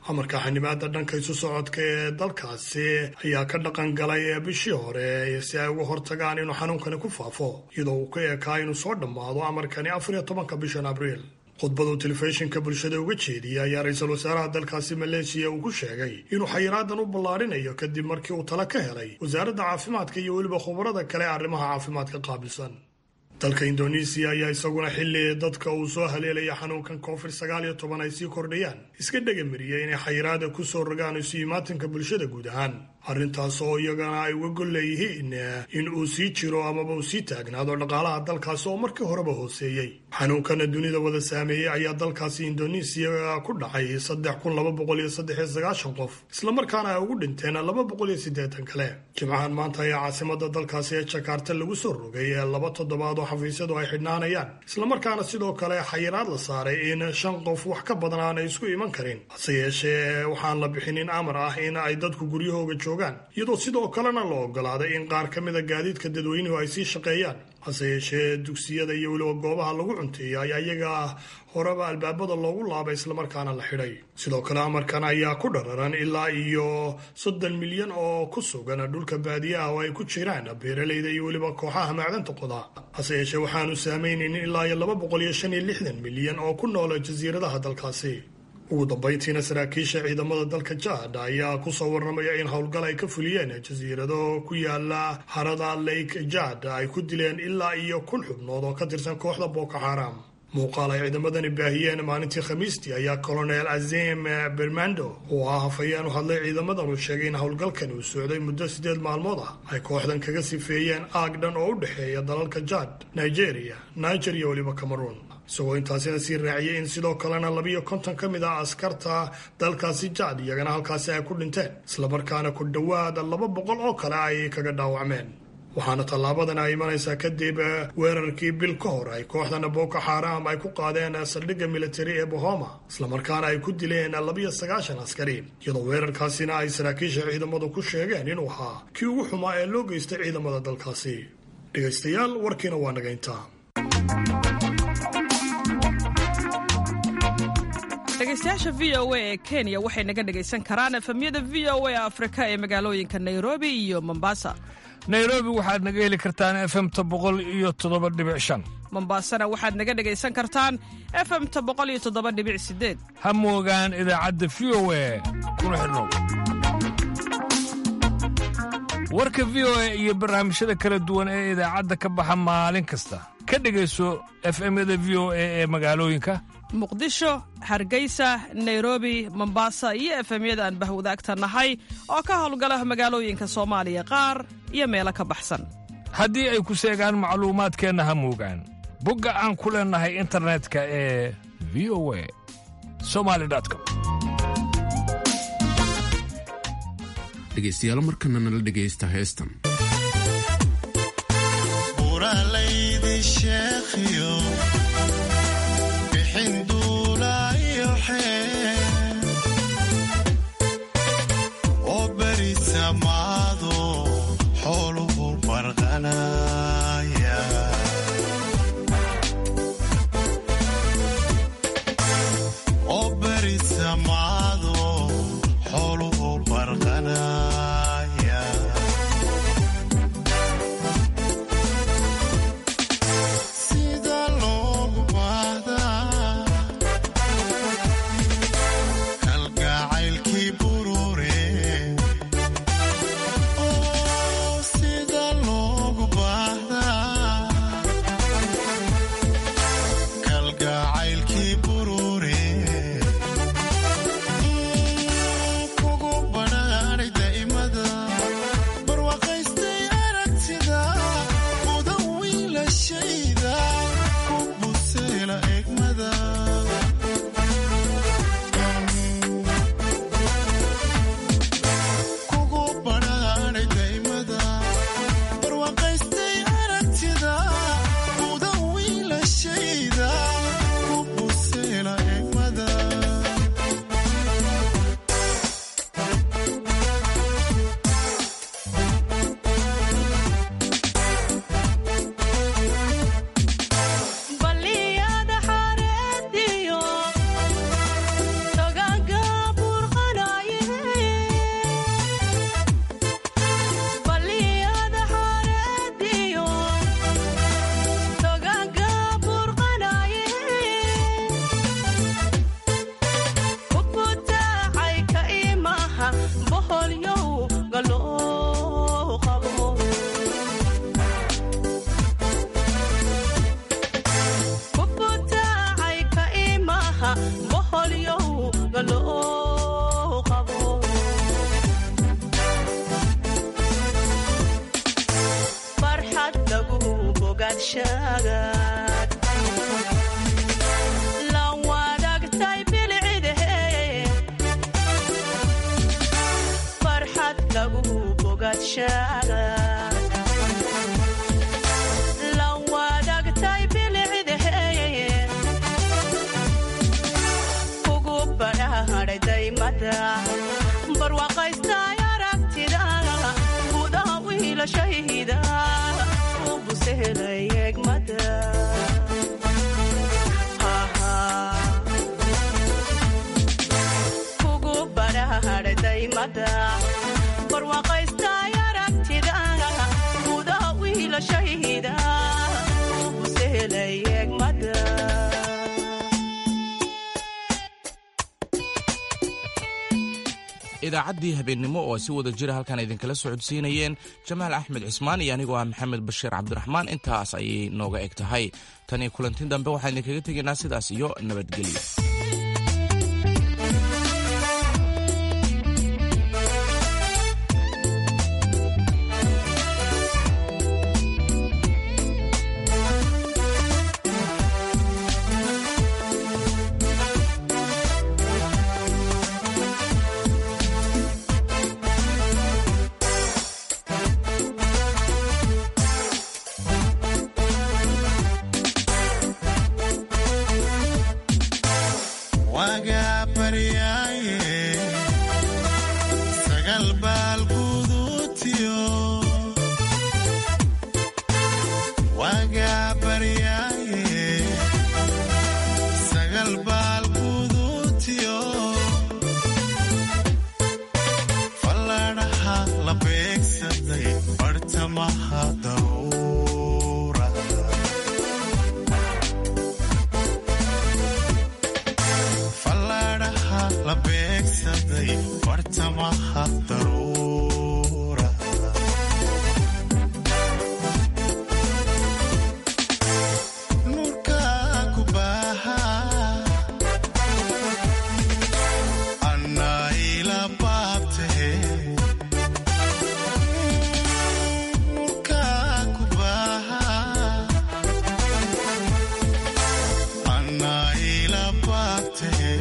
[SPEAKER 6] amarka xanibaada dhanka isu socodka ee dalkaasi ayaa ka dhaqan galay bishii hore si ay uga hortagaan inuu xanuunkani ku faafo iyadoo uu ka eekaa inuu soo dhammaado amarkani afar iyo tobanka bishan abriil khudbaduu telefishinka bulshada uga jeediyay ayaa ra-iisul wasaaraha dalkaasi maleeshiya uu ku sheegay inuu xayiraadan u ballaadhinayo kadib markii uu talo ka helay wasaaradda caafimaadka iyo weliba khubarada kale ee arrimaha caafimaadka qaabilsan dalka indonesiya ayaa isaguna xilli dadka uu soo haleelaya xanuunkan covid sagaal iyo toban ay sii kordhayaan iska dhagamariyay inay xayiraada ku soo rogaan isu imaatinka bulshada guud ahaan arrintaas oo iyagana ay uga gol leeyihiin in uu sii jiro amaba uu sii taagnaado dhaqaalaha dalkaasi oo markii horeba hooseeyey xanuunkana dunida wada saameeyey ayaa dalkaasi indonesiya ku dhacay saddex kun laba boqol iyo saddex iyo sagaashan qof islamarkaana ay ugu dhinteen laba boqol iyo siddeetan kale jimcahan maanta ayaa caasimada dalkaasi ee jakarta lagu soo rogay ee laba toddobaad oo xafiisyadu ay xidhnaanayaan islamarkaana sidoo kale xayiraad la saaray in shan qof wax ka badan aanay isku iman karin hase yeeshee waxaan la bixinin amar ah in ay dadku guryahooga joogaan iyadoo sidoo kalena la ogolaaday in qaar ka mida gaadiidka dadweynuhu ay sii shaqeeyaan hase yeeshee dugsiyada iyo weliba goobaha lagu cunteeya ayaa iyaga horeba albaabada loogu laabay islamarkaana la xidhay sidoo kale amarkan ayaa ku dhararan ilaa iyo soddon milyan oo ku sugan dhulka baadiyaha oo ay ku jiraan beeralayda iyo weliba kooxaha macdanta qoda hase yeeshee waxaanu saameynaynin ilaa iyo laba boqol iyo shan iyo lixdan milyan oo ku noola jasiiradaha dalkaasi ugu dambayntiina saraakiisha ciidamada dalka jaad ayaa kusoo warramaya in howlgal ay ka fuliyeen jasiirado ku yaala harada lake jaad ay ku dileen ilaa iyo kun xubnood oo ka tirsan kooxda boko xaram muuqaal ay ciidamadani baahiyeen maalintii khamiistii ayaa colonel azim bermando oo ah hafayeen u hadlay ciidamadan uu sheegay in howlgalkan uu socday muddo siddeed maalmood ah ay kooxdan kaga sifeeyeen aag dhan oo u dhexeeya dalalka jaad nigeria niger iyo weliba cameroon isagoo intaasina sii raaciyay in sidoo kalena labiyo konton ka mid ah askarta dalkaasi jaad iyagana halkaasi ay ku dhinteen islamarkaana ku dhowaada laba boqol oo kale ay kaga dhaawacmeen waxaana tallaabadan ay imanaysaa kadib weerarkii bil ka hor ay kooxdana boko xaram ay ku qaadeen saldhigga militari ee bohoma islamarkaana ay ku dileen labiyo sagaashan askari iyadoo weerarkaasina ay saraakiisha ciidamadu ku sheegeen inuu ahaa kii ugu xumaa ee loo geystay ciidamada dalkaasi dhegaystayaal warkiina waa nagayntaa
[SPEAKER 8] dhegeystayaasha v o a ee kenya waxay naga dhegaysan karaan efemyada v o a afrika ee magaalooyinka nairobi iyo mombasa
[SPEAKER 9] nairobi waxaad naga heli kartaan efemta boqol iyo toddoba dhibic shan
[SPEAKER 8] mombasana waxaad naga dhegaysan kartaan efemta boqol iyo toddoba dhibic sideed
[SPEAKER 9] ha moogaan idaacadda v o a kuna xidhnow warka v o a iyo barnaamijyada kala duwan ee idaacadda ka baxa maalin kasta ka dhegayso efemyada v o a ee magaalooyinka
[SPEAKER 8] muqdisho hargeysa nairobi mombasa iyo efemyada aan bahwadaagta nahay oo ka howlgala magaalooyinka soomaaliya qaar iyo meelo ka baxsan
[SPEAKER 9] haddii ay ku seegaan macluumaadkeenna ha moogaan bogga aan ku leennahay internetka ee v o a somali com
[SPEAKER 1] dhegaystayaal markana nala dhegaysta heestan
[SPEAKER 17] sida bogaadshagaad la wadaagtay bilcidahe farxad lagu bogaadshagaad la wadaagtay bilcidahe kugu badhaadhay daymada barwaaqaystay aragtida gudaha wiilashayda u busehelay egmada kugu badhaadhay daymada barwaaqaystay aragtida gudaha wiilashayda u busehelay egmada
[SPEAKER 2] idaacaddii habeennimo oo si wada jira halkan idinkala socodsiinayeen jamaal axmed cismaan iyo anigoo ah maxamed bashiir cabdiraxmaan intaas ayay nooga eg tahay tan iyo kulanti dambe waxaan idinkaga tegaynaa sidaas iyo nabadgelyo
[SPEAKER 18] wagaa baryaaye sagal baal guduutiyo wagaa baryaaye sagal baal guduutiyo falladhaha la beegsaday bartamaha daruura falladhaha la beegsaday bartamaha daruura nuurka ku baaha annaa ila baabtahe nuurka ku baaha annaa ila baabtahe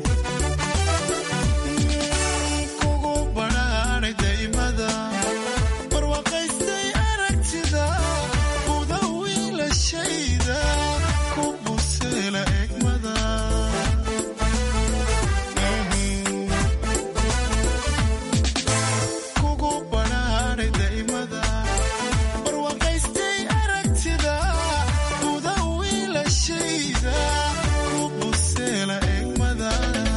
[SPEAKER 18] kugu badhaadhay daymada barwaaqaystay aragtida buda wiilashayda ku buseela egmada kugu badhaadhay daymada barwaaqaystay aragtida buda wiilashayda ku buseela egmada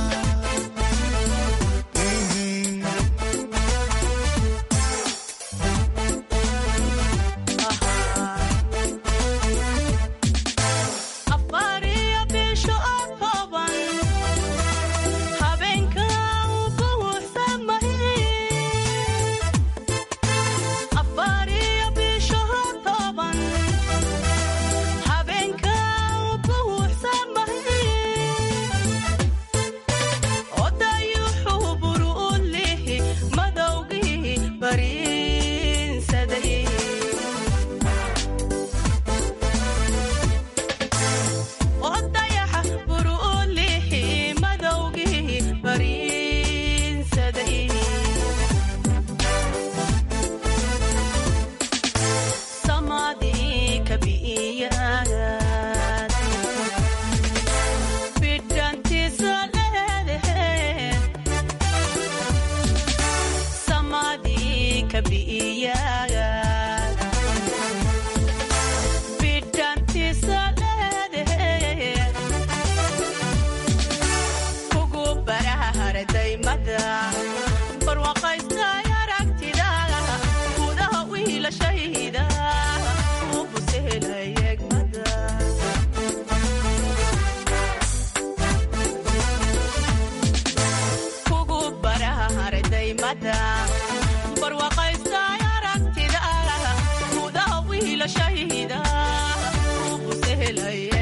[SPEAKER 17] afariyo bisho oo kooban habeenka u buuxsamahay afariyo bisho oo kooban habeenka u buuxsamahay odayuxuu buru u lihi madowgii bariinsaday odayaxa buru u lihi madowgii bariinsaday samadii kabi'iyaad bidhantiisa leedaheed samadii kabi'iyaad bidhantiisa leedaheed kugu barahara daymada barwaaqaystay aragtida gudaha wiilashayda u busehelay egmada kugu barahara daymada barwaaqaystay aragtida gudaha wiilashayda u busehelay